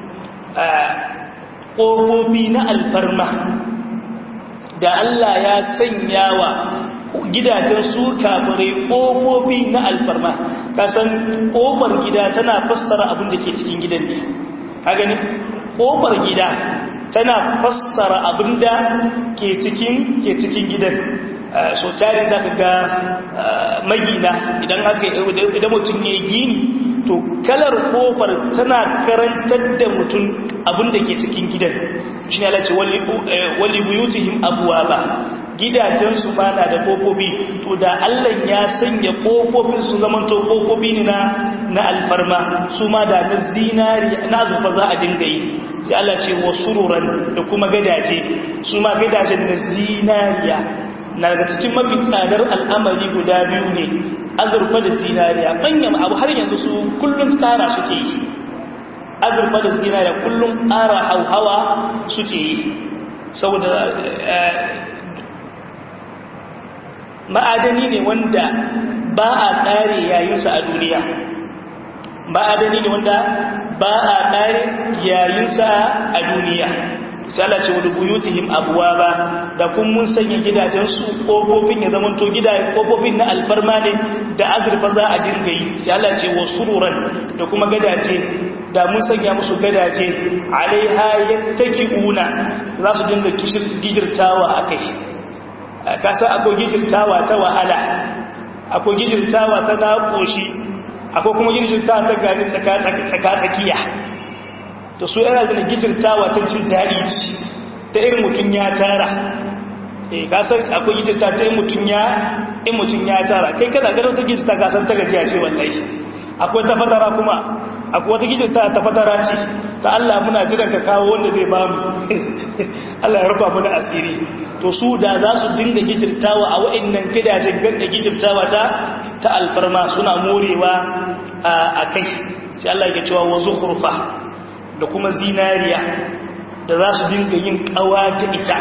ƙofofi na alfarma da Allah ya sanya wa gidajen su kafirai ƙofofi na alfarma kasan ƙofar gida tana fassara abin da ke cikin gidan ne ka gani ƙofar gida tana fassara abin da ke cikin ke cikin gidan so tarin da ka ga magina idan aka idan mutum ya gini to kalar kofar tana karantar da mutum abin da ke cikin gidan shi ne alace wali buyutihim abuwa ba gidajensu ba na da kofofi to da allah ya sanya kofofin su zaman to kofofi ne na alfarma su ma da na zinari na zufa za a dinga yi sai allah ce wasu ruran da kuma gadaje su ma gadajen na zinariya na daga cikin mafi tsadar al'amari guda biyu ne azurfa da zinariya manyan abu har yanzu su kullum tsara suke yi azurfa da zinariya kullum ƙara hauhawa suke yi saboda ma'adani ne wanda ba a ƙare yayinsa a duniya ma'adani ne wanda ba a ƙare yayinsa a duniya misala ce wani buyutihim abuwa ba da kun mun sanya gidajensu ƙofofin ya zamanto gidajen ƙofofin na alfarma ne da azurfa za a dinga yi sai Allah ce wa sururan da kuma gadaje da mun sanya musu gadaje alaiha yattaki'una za su dinga gijirtawa akai kasa akwai gijirtawa ta wahala akwai gijirtawa ta naƙoshi akwai kuma gijirtawa ta gani tsaka-tsakiya to su yana zina gijirtawa ta cin daɗi ci ta irin mutum ya tara eh kasar akwai gijirta ta mutum ya in mutum ya tara kai kada gadon ta gijirta kasar ta gajiya ce wallahi akwai ta fatara kuma akwai wata gijirta ta fatara ce ta Allah muna jiran ka kawo wanda zai ba mu Allah ya rufa mu da asiri to su da za su dinga gijirtawa a wa'annan gidajen ganda gijirtawa ta ta alfarma suna morewa a kai sai Allah ya cewa wa zukhrfa da kuma zinariya da za su dinga yin kawa ta ita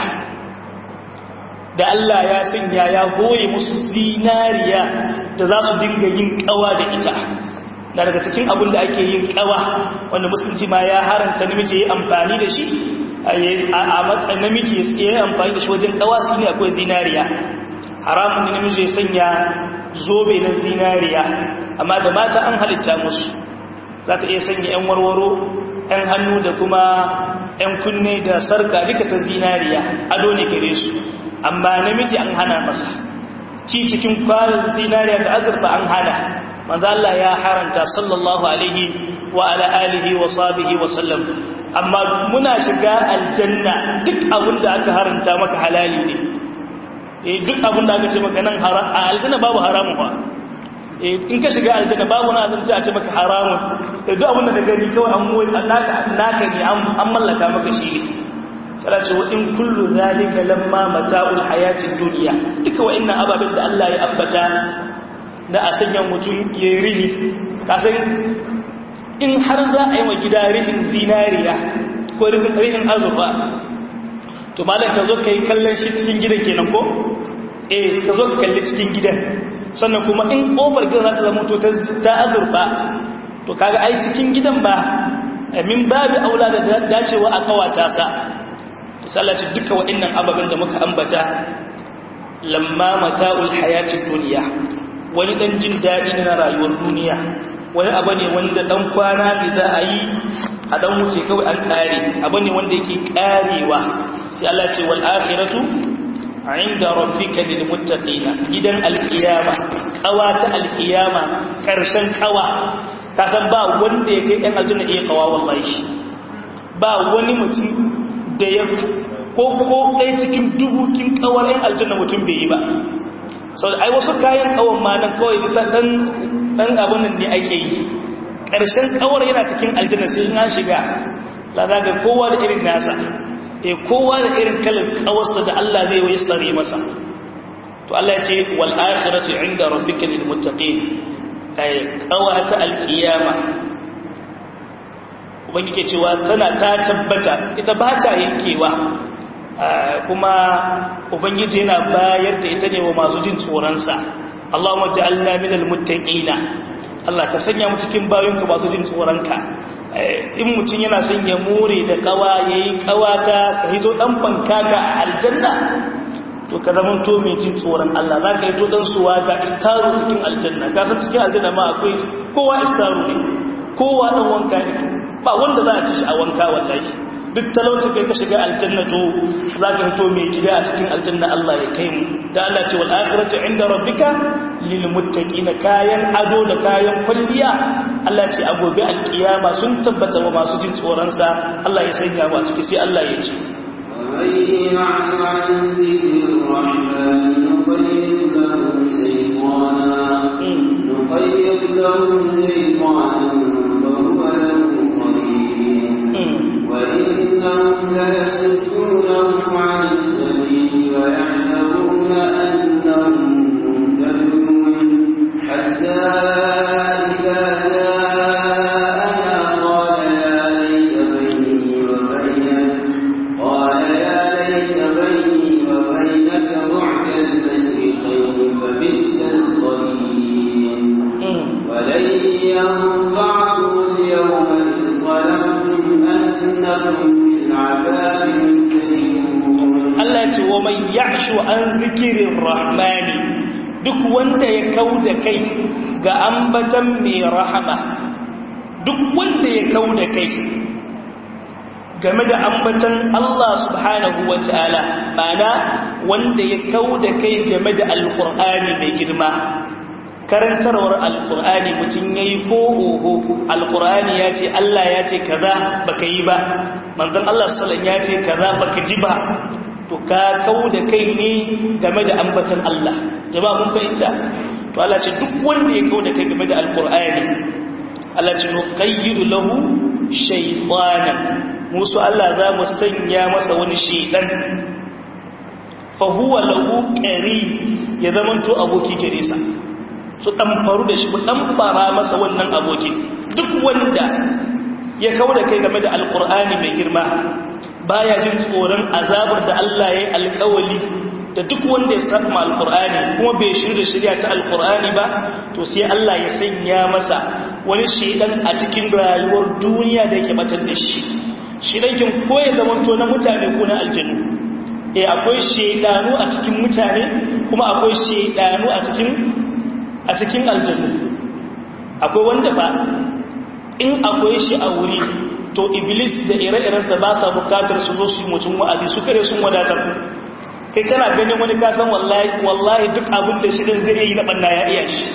da Allah ya sanya ya goye musu zinariya da za su dinga yin kawa da ita na daga cikin abin da ake yin kawa wanda musulunci ma ya haranta namiji ya amfani da shi a matsayin namiji ya yi amfani da shi wajen kawa su ne akwai zinariya haramun da namiji ya sanya zobe na zinariya amma da mata an halitta musu za ta iya sanya 'yan warwaro 'yan hannu da kuma 'yan kunne da sarka duka ta zinariya ado ne gare su amma namiji an hana masa ci cikin kwanan zinariya da azurfa an hana manzo Allah ya haranta sallallahu alaihi wa ala alihi wa sahbihi wa sallam amma muna shiga aljanna duk abin da aka haranta maka halali ne eh duk abin da aka ce maka nan haram a aljanna babu haramun ba in ka shiga aljanna babu na azumci a ce maka haramun da duk abin da ka gani kawai an moyi naka naka ne an mallaka maka shi ne sai ce wa in kullu zalika lamma mata'ul hayatid dunya duka wa'annan ababen da Allah ya ambata da a sanya mutum ya rihi kasan in har za a yi wa gida rihin zinariya ko rihin azurfa to malam ka zo ka yi kallon shi cikin gidan kenan ko eh ka zo ka kalli cikin gidan sannan kuma in kofar gidan za ta zama to ta azurfa to kaga ai cikin gidan ba min babu aula da dacewa a kawata sa to sallaci duka waɗannan ababen da muka ambata lamma mata'ul hayatid dunya wani dan jin dadi na rayuwar duniya wani abu ne wanda dan kwana ne za a yi a dan wuce kawai an kare abu ne wanda yake karewa sai Allah ce wal akhiratu inda rabbika lil muttaqina gidan alqiyama kawa ta alqiyama karshen kawa ka san ba wanda ya kai ɗan aljanna iya kawa wallahi ba wani mutum da ya ko ko ɗaya cikin dubu kin kawar ɗan aljanna mutum bai yi ba sau da ai wasu kayan kawon ma nan kawai ta ɗan ɗan abin nan ne ake yi ƙarshen kawar yana cikin aljanna sai in an shiga lada ga kowa da irin nasa e kowa da irin kalar kawarsa da Allah zai wai tsare masa to Allah ya ce wal akhiratu inda rabbika lil muttaqin ay qawata al qiyama ubangiji cewa tana ta tabbata ita ba ta yankewa kuma ubangiji yana bayar da ita ne wa masu jin tsoronsa Allahumma ja'alna minal muttaqina Allah ka sanya mu cikin bayonka masu jin tsoronka in mutum yana son ya more da kawa yayi kawata ka hito dan bankaka a aljanna to ka zama to mai jin tsoron Allah za ka hito dan suwa ga istaru cikin aljanna ka san cikin aljanna ma akwai kowa istaru ne kowa dan wanka ne ba wanda za a ci shi a wanka wallahi duk talauci kai ka shiga aljanna to za ka fito mai gida a cikin aljanna Allah ya kai mu da Allah ce wal akhiratu inda rabbika lil muttaqina kayan ado da kayan kulliya Allah ce a gobe alkiyama sun tabbata wa masu jin tsoron sa Allah ya sanya mu a ciki sai Allah ya ce نقيض له شيطانا فهو له وإنهم ليصدونهم عن السبيل ويحسبون أنهم مهتدون حتى إذا جاءنا قال يا ليت بيني وبينك قال يا ليت بيني وبينك بعد المشرقين فبئس القرين ولن ينفعكم اليوم إذ ظلمتم أنكم في العذاب مستجيبون Allah ce wa mai ya'shu an zikirin rahmani duk wanda ya kau da kai ga ambatan mai rahama duk wanda ya kau da kai game da ambatan Allah subhanahu wa ta'ala mana wanda ya kau da kai game da alkur'ani mai girma karantarwar alkur'ani mutum ya yi ko oho alkur'ani ya ce Allah ya ce kaza baka yi ba manzon Allah sallan ya ce kaza baka ji ba to ka kau da kai ne game da ambatan Allah jama'a mun fahimta to Allah ce duk wanda ya kau da kai game da alkur'ani Allah ce no qayyidu lahu shaytanan musu Allah za mu sanya masa wani shaydan fa huwa lahu qari ya zamanto aboki gare sa su ɗan faru da shi ɗan bara masa wannan abokin duk wanda ya kawo da kai game da alkur'ani mai girma baya jin tsoron azabar da Allah ya yi alkawali da duk wanda ya saka ma alkur'ani kuma bai shirya shirya ta alkur'ani ba to sai Allah ya sanya masa wani shedan a cikin rayuwar duniya da yake batar da shi shedan kin ko ya zamanto na mutane ko na aljannu eh akwai shedanu a cikin mutane kuma akwai shedanu a cikin a cikin aljannu akwai wanda ba in akwai shi a wuri to iblis da ire-irensa ba sa bukatar su zo su yi mutum wa'azi su kare sun wadatar kai kana ganin wani kasan wallahi wallahi duk abin da shi din zai yi na banna ya iya shi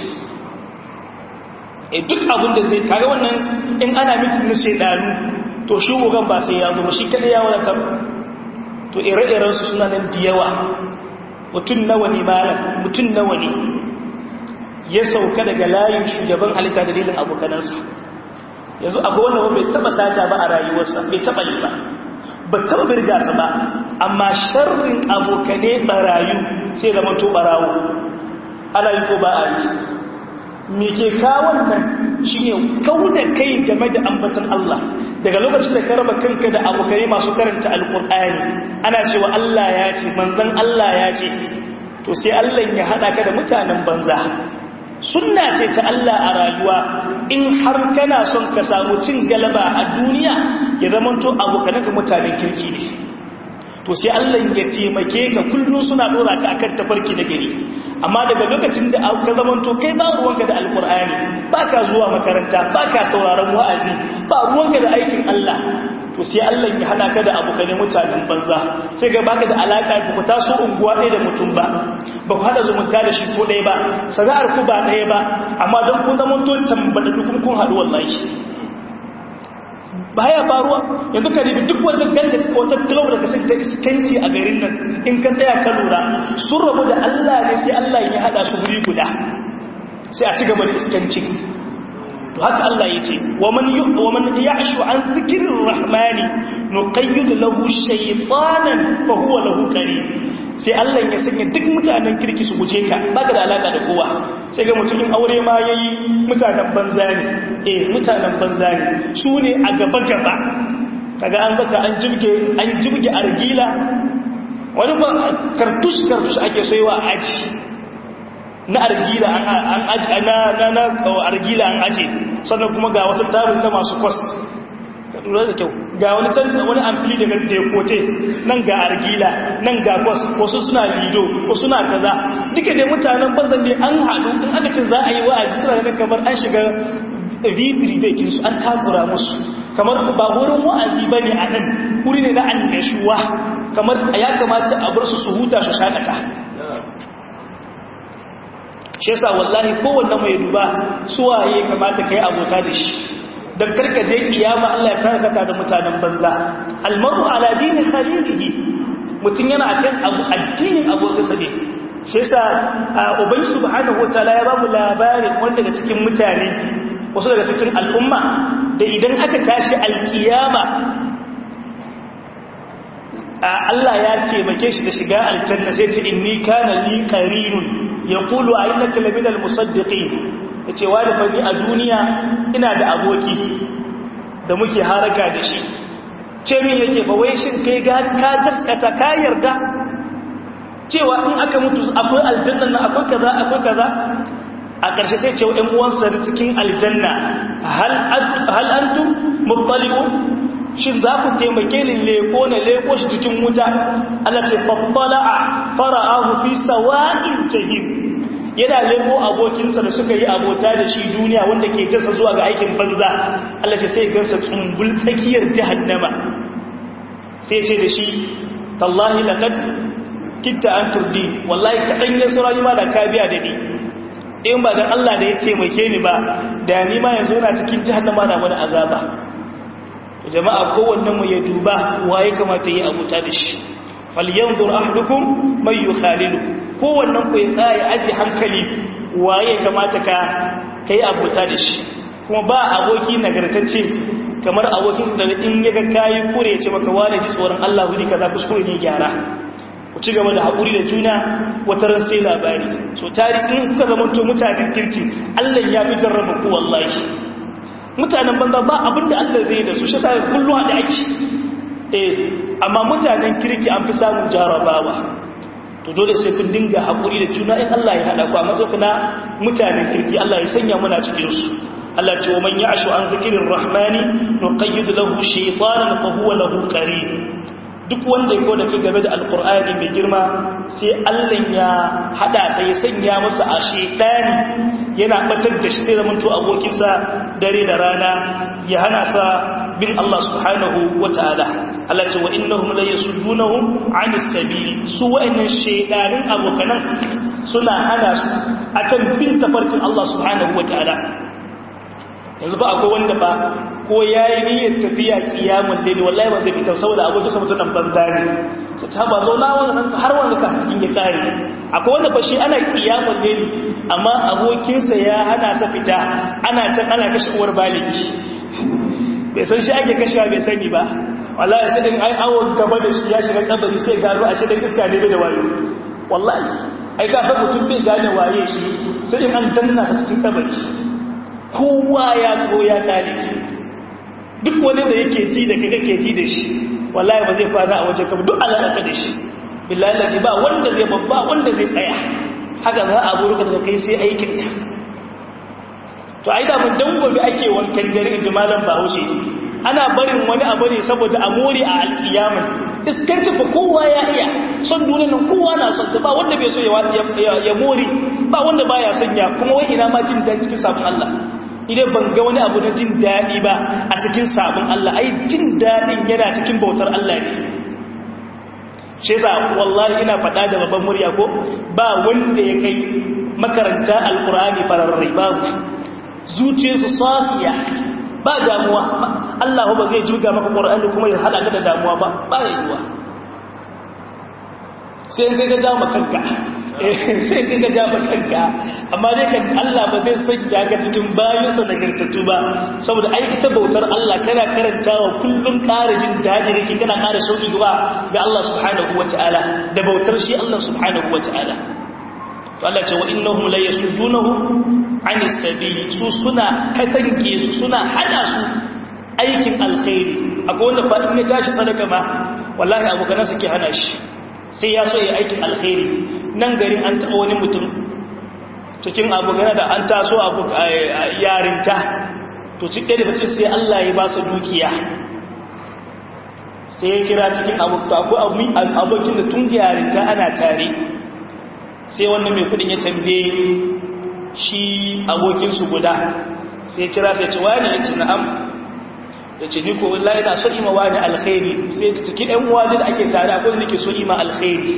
e duk abin da zai kaga wannan in ana mitin na shedanu to shi gogan ba sai ya zo shi kada ya wadatar to ire-irensu suna nan da yawa mutum nawa ne malam mutum nawa ne ya sauka daga layin shugaban halitta dalilin abokanansa yanzu akwai wanda bai taba sata ba a rayuwarsa bai taba yi ba ba taba birga su ba amma sharrin abokane barayu sai zama to barawo ana yi ko ba a yi me ke kawon nan shine kauda kai game da ambatan Allah daga lokacin da ka raba kanka da abokai masu karanta alqur'ani ana cewa Allah ya ce manzon Allah ya ce to sai Allah ya hada ka da mutanen banza sunna ce ta Allah a rayuwa in har kana son ka samu cin galaba a duniya ya zamanto abokanaka mutanen kirki ne to sai Allah ya taimake ka kullum suna dora ka akan tafarki na gari amma daga lokacin da ka zamanto kai ba ruwanka da alkur'ani ba ka zuwa makaranta ba ka sauraron wa'azi ba ruwanka da aikin Allah to sai Allah ya hada ka da abokanai mutanen banza sai ga baka da alaka ku ku taso unguwa ɗaya da mutum ba ba ku hada zumunta da shi ko ɗaya ba sana'ar ku ba ɗaya ba amma don kun zama to tambada dukun kun haɗu wallahi baya faruwa yanzu ka ribi duk wata ganda wata club da kasance ta iskanci a garin nan in ka tsaya ka lura sun rabu da Allah ne sai Allah ya hada su guri guda sai a ci gaba da iskanci to haka Allah ya ce wa man wa man ya'shu an dhikrir rahmani nuqayyid lahu shaytanan fa huwa lahu qarin sai Allah ya sanya duk mutanen kirki su guje ka baka da alaka da kowa sai ga mutumin aure ma yayi mutanen banza ne eh mutanen banza ne su ne a gaba gaba kaga an zaka an jibge an jibge argila wani ba kartush kartush ake soyewa aji na argila an aji na na na argila an aje sannan kuma ga wata tarin ta masu kwas ka lura da kyau ga wani can wani amfili daga dekote nan ga argila nan ga kwas wasu suna lido wasu suna kaza duka dai mutanen banzan ne an haɗu in aka ce za a yi wa'azi suna ganin kamar an shiga vibri bekin su an takura musu kamar ba wurin wa'azi ba ne a nan wuri ne na annashuwa kamar ya kamata a bar su su huta su shaƙata shi yasa wallahi kowanne mai duba suwaye kamata kai abota da shi dan karkaje kiyama Allah ya tarkata da mutanen banza almaru ala dini khalilihi mutun yana akan abu addinin abokinsa ne shi yasa ubangi subhanahu wataala ya ba mu labarin wanda daga cikin mutane wasu daga cikin al'umma da idan aka tashi alkiyama Allah ya taimake shi da shiga aljanna sai ce inni kana li qarinun yaqulu a innaka laminal musaddiqin yace wani fani a duniya ina da aboki da muke haraka da shi ce min yake ba wai shin kai ga ka gaskata ka yarda cewa in aka mutu akwai aljanna na akwai kaza akwai kaza a ƙarshe sai ce wa ƴan uwansa cikin aljanna hal hal antum muttali'un shin za ku taimake ni leko na leko shi cikin wuta Allah ce fattala'a fara'ahu fi sawa'il jahim yana leko abokinsa da suka yi abota da shi duniya wanda ke jasa zuwa ga aikin banza Allah ce sai gansa tsumbul tsakiyar jahannama sai ce da shi tallahi laqad kitta an turdi wallahi kadan ya sura ma da ka biya da ni in ba dan Allah da ya taimake ni ba da ni ma yanzu na cikin jahannama da wani azaba jama'a kowannen mu ya duba waye kamata yi abuta da shi falyanzur ahdukum may yukhalilu kowannen ku ya tsaya aji hankali waye kamata ka kai abuta da shi kuma ba aboki nagartacce kamar abokin da in yaga kai kure ya ce maka wani ji tsoron Allah wuri kaza kuskure ne gyara ku ci gaba da haƙuri da juna wata ran sai labari so tari in kuka zama to mutanen kirki Allah ya fi jarraba ku wallahi mutanen banza ba abinda Allah zai da su shi sai kullu da ake eh amma mutanen kirki an fi samun jarabawa to dole sai kun dinga haƙuri da juna in Allah ya hada ku a matsayin na mutanen kirki Allah ya sanya muna cikin su Allah ce wa man ya'shu an zikrir rahmani nuqayyid lahu shaytanan fa huwa lahu qarin duk wanda ya kawo da game da alkur'ani mai girma sai allah ya hada sai ya sanya masa a shaitani yana batar da shi sai zamanto abokinsa dare da rana ya hana sa bin Allah subhanahu wa ta'ala Allah ce wa innahum la yasuddunahum 'anis sabili su wa'annan shaytanin abokanan suna hana su akan bin tafarkin Allah subhanahu wa ta'ala yanzu ba akwai wanda ba ko ya yi niyyar tafiya kiyamun daidai wallahi ba zai fitar saboda abokin sa mutunan banza ne su ta ba zauna wannan har wanda ka cikin ya kare akwai wanda ba shi ana kiyamun daidai amma abokinsa ya hana sa fita ana can ana kashe uwar baligi bai san shi ake kashewa bai sani ba wallahi sai din ai awon gaba da shi ya shiga kabari sai gano a shirin iska ne da wayo wallahi ai ka san mutum bai gane waye shi sai in an danna sa cikin kabari kowa ya zo ya kare duk wani da yake ji da kai kake ji da shi wallahi ba zai fara a wajen kama duk alaƙa da shi billahi lalli ba wanda zai babba wanda zai tsaya haka za a burka daga kai sai aikin ka to ai da mun dangobe ake wankan dare jimalan bahaushe ana barin wani abu ne saboda a more a alkiyamin iskanci ba kowa ya iya son duniya nan kowa na son ta ba wanda bai so ya more ba wanda baya son ya kuma wai ina ma jin daɗi cikin sabon Allah idan ban ga wani abu na jin daɗi ba a cikin sabon Allah ai jin daɗin yana cikin bautar Allah ne shi yasa wallahi ina faɗa da babban murya ko ba wanda ya kai makaranta alkur'ani fararrai babu zuciyarsu safiya ba damuwa Allah ba zai juga maka Qur'ani kuma ya hada ka da damuwa ba ba yiwuwa sai in kai ga jama kanka sai in kai ga jama kanka amma dai kan Allah ba zai sanya ka cikin bayansa nagartattu ba saboda ai ita bautar Allah kana karantawa kullum ƙara jin daɗi kake kana ƙara sauki gaba ga Allah subhanahu wataala da bautar shi Allah subhanahu wataala to Allah ce wa innahum la yasuddunahu ani sabili su suna katange su suna hada su aikin alkhairi akwai wanda fa in ya tashi sadaka ma wallahi abokan sa ke hana shi sai ya so ya aikin alkhairi nan garin an taɓa wani mutum cikin abokan da an taso abu yarinta to cikin da bace sai Allah ya ba su dukiya sai ya kira cikin akwai abokin da tun yarinta ana tare sai wannan mai kudin ya tambaye shi abokinsu guda sai kira sai ce wani ya ce na'am ya ce ni ko wallahi na so ima wani alkhairi sai ta ciki ɗan wani da ake tare akwai da ke so ima alkhairi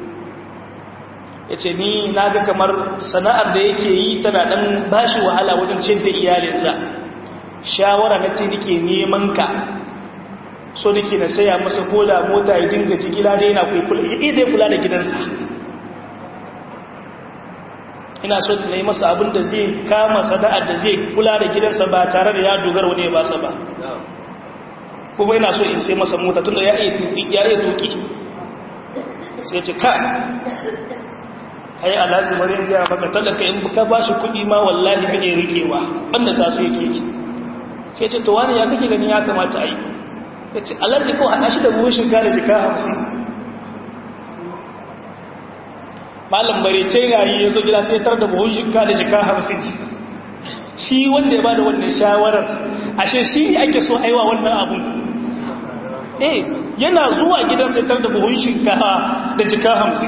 ya ce ni na ga kamar sana'ar da yake yi tana ɗan bashi wahala wajen cin da iyalinsa shawara na ce nike neman ka so nake na saya masa koda mota ya dinga jigila da yana kula da gidansa ina so na yi masa abin da zai kama sada'ar da zai kula da gidansa ba tare da ya dogara wani ya ba sa ba kuma ina so in sai masa mota tunda ya iya tuki sai ce ka ai alhaji marin jiya maka talaka in ka ba shi kuɗi ma wallahi kake rikewa wanda za su yake ki sai ce to wani ya kake ganin ya kamata a yi ya ce alhaji kawai haɗa shi da buhun shinkafa da jika hamsin malam bare ce rayi ya zo gida sai tar da buhun shinka da jika hamsin shi wanda ya ba da wannan shawarar ashe shi ake so aiwa wannan abun eh yana zuwa gidan sai tar da buhun shinka da jika hamsin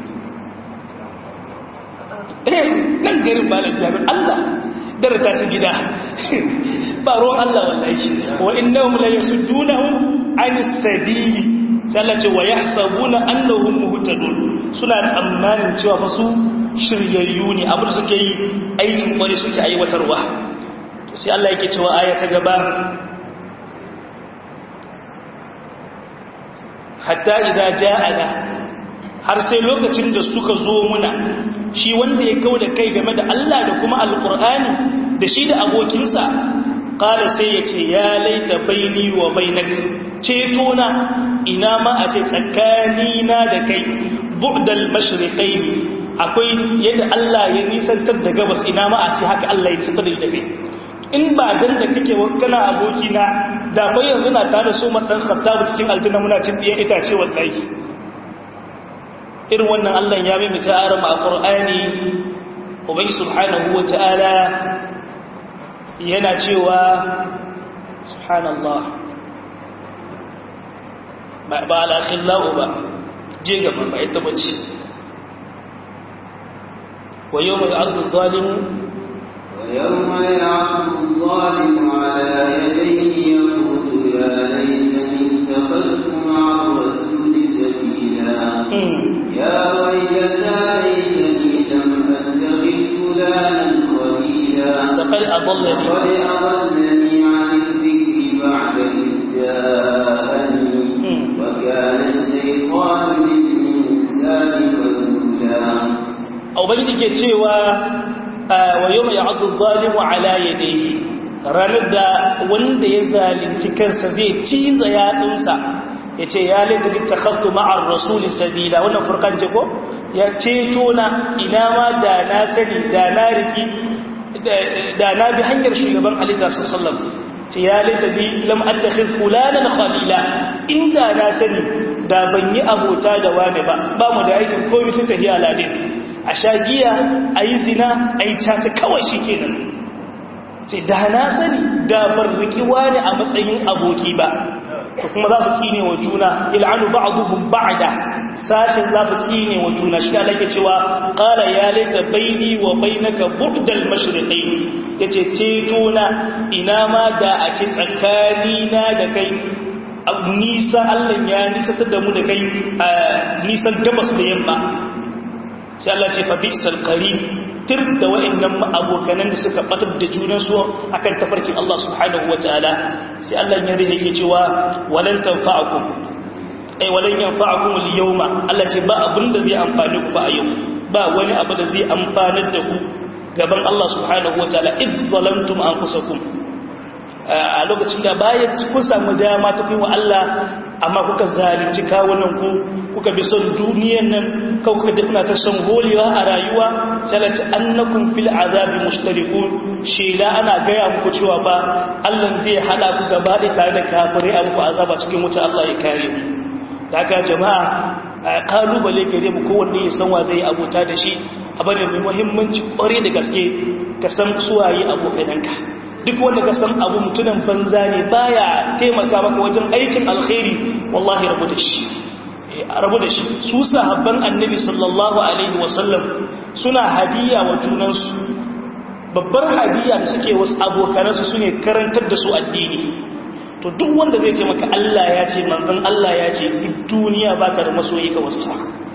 eh nan garin ba da jami'ar Allah darata ta gida ba ruwan Allah wallahi wa innahum la yasuddunahum anis sabili sallace wa yahsabuna annahum muhtadun suna tsammanin cewa fa su shiryayyu ne abin da suke yi aikin kwari suke aiwatarwa to sai Allah yake cewa aya ta gaba hatta idza ja'ana har sai lokacin da suka zo muna shi wanda ya kauda kai game da Allah da kuma alqur'ani da shi da abokinsa qala sai yace ya laita baini wa bainaka ceto na ina ma a ce tsakanina da kai bu'dal mashriqaini akwai yadda Allah ya nisantar da gabas ina ma a ce haka Allah ya nisantar da kai in ba dan da kake kana aboki na da bai yanzu na tare su man dan khattab cikin aljanna muna cin diyan itace wallahi irin wannan Allah ya mai muta'aram a Qur'ani ubangi subhanahu wata'ala yana cewa subhanallah ba alakhillahu ba je gaba ba ita bace wa yawma ya'addu adh-dhalimu wa yawma ya'addu adh-dhalimu 'ala yadayhi yaqulu ya laytani ittakhadhtu ma'a ar-rasuli sabila ya waylata laytani lam attakhidh fulanan khalila laqad adallani qad adallani 'an adh-dhikri ba'da idh ja'ani وكان الشيطان للإنسان خذولا ubangiji ke cewa wa yau mai ya'addu zalimu ala yadayhi ranar da wanda ya zalunci kansa zai ciza yatsunsa ya ce ya laifin littakhadtu ma'ar rasuli sabila wannan furkan ce ko ya ceto na ina ma da na sani da na riki da na bi hanyar shugaban halitta sallallahu ce ya laita bi lam attakhid fulanan khalila inda na sani da ban yi abota da wani ba ba mu da aikin komai sai tafiya ladin a sha giya ayi zina ayi tata kawai shikenan ce da na sani da ban riki wani a matsayin aboki ba to kuma za su tsine wa juna il'anu ba'dhum ba'da sashin za su tsine wa juna shi Allah yake cewa qala ya laita baini wa bainaka bu'dal mashriqain yace ceto na ina ma da a ce tsakani na da kai nisa Allah ya nisatar da mu da kai nisan gabas da yamma sai Allah ce fa bi'sal qarin tir da wa'annan abokanan da suka batar da junansu akan tafarkin Allah subhanahu wataala sai Allah ya rike yake cewa walan tanfa'akum ai walan yanfa'akum al-yawma Allah ce ba abin da zai amfane ku ba a yau ba wani abu da zai amfanar da ku gaban Allah subhanahu wataala id zalamtum anfusakum a lokacin da bayan kun samu dama ta kai wa Allah amma kuka zalunci kawunan ku kuka bi son duniyan nan kau kuka dafna ta son holewa a rayuwa salati annakum fil azabi mushtarikun shela ana gaya muku cewa ba Allah zai hada ku gaba da tare da kafirai a muku azaba cikin wuta Allah ya kare mu daga jama'a kalubale gare mu kowanne ya san wa zai abota da shi abin da mai muhimmanci kware da gaske ka san suwaye abokananka duk wanda ka san abu mutunan banza ne baya taimaka maka wajen aikin alkhairi wallahi rabu da shi rabu da shi su sahabban annabi sallallahu alaihi wasallam suna hadiya wa junansu babbar hadiya da suke wasu abokanansu su ne karantar da su addini to duk wanda zai ce maka Allah ya ce manzon Allah ya ce duk duniya baka da masoyi ka wasu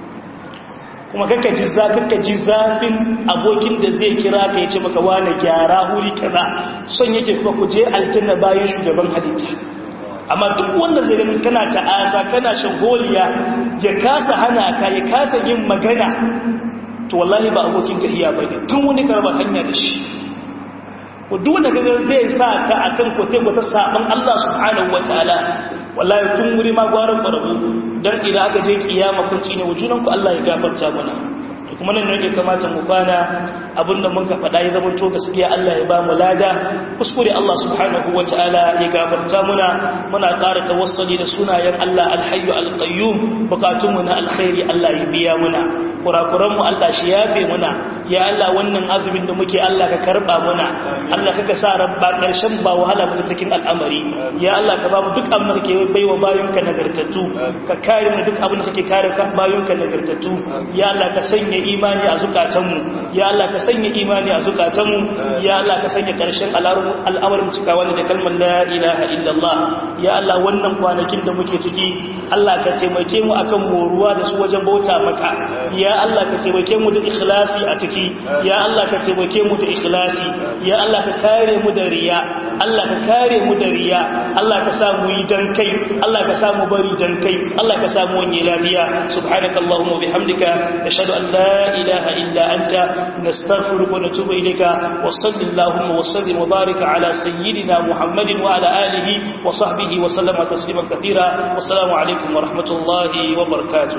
kuma kakka ji za kakka ji zafin abokin da zai kira ka ya ce maka wani gyara huri kaza son yake kuma ku je aljanna bayan shugaban halitta amma duk wanda zai ganin kana ta'asa kana shagoliya ya kasa hana ka ya kasa yin magana to wallahi ba abokin tahiya ba ne tun wani karba hanya da shi duk wanda kaga zai sa ka akan kote wata saban Allah subhanahu wataala wallahi tun wuri ma gwaran farabu dan idan aka je kiyama kun cine wujunan ku Allah ya gafarta mana kuma nan ne kamata mu kwana abinda mun ka faɗa ya zama to gaskiya Allah ya ba mu lada kuskure Allah subhanahu wataala ya gafarta muna muna ƙara tawassuli da sunayen Allah alhayyu alqayyum bukatun mu na alkhairi Allah ya biya muna kurakuran mu Allah shi yafe muna ya Allah wannan azumin da muke Allah ka karba muna Allah kaka sa rabba karshen ba wahala mu cikin al'amari ya Allah ka ba mu duk abin da kake baiwa bayonka nagartattu ka kare mu duk abin da kake kare bayonka nagartattu ya Allah ka sanya imani a zukatanmu ya Allah ka sanya imani a zukatanmu ya Allah ka sanya karshen al'amarin cikawa da kalmar la ilaha illallah ya Allah wannan kwanakin da muke ciki Allah ka taimake mu akan moruwa da su wajen bauta maka ya Allah ka taimake mu da ikhlasi a ciki ya Allah ka taimake mu da ikhlasi ya Allah ka kare mu da riya Allah ka kare mu da riya Allah ka sa mu yi dan kai Allah ka sa mu bari dan kai Allah ka sa mu wani lafiya subhanakallahumma wa bihamdika nashhadu an la إله إلا أنت نستغفرك ونتوب إليك وصل اللهم وسلم وبارك على سيدنا محمد وعلى آله وصحبه وسلم تسليما كثيرا والسلام عليكم ورحمة الله وبركاته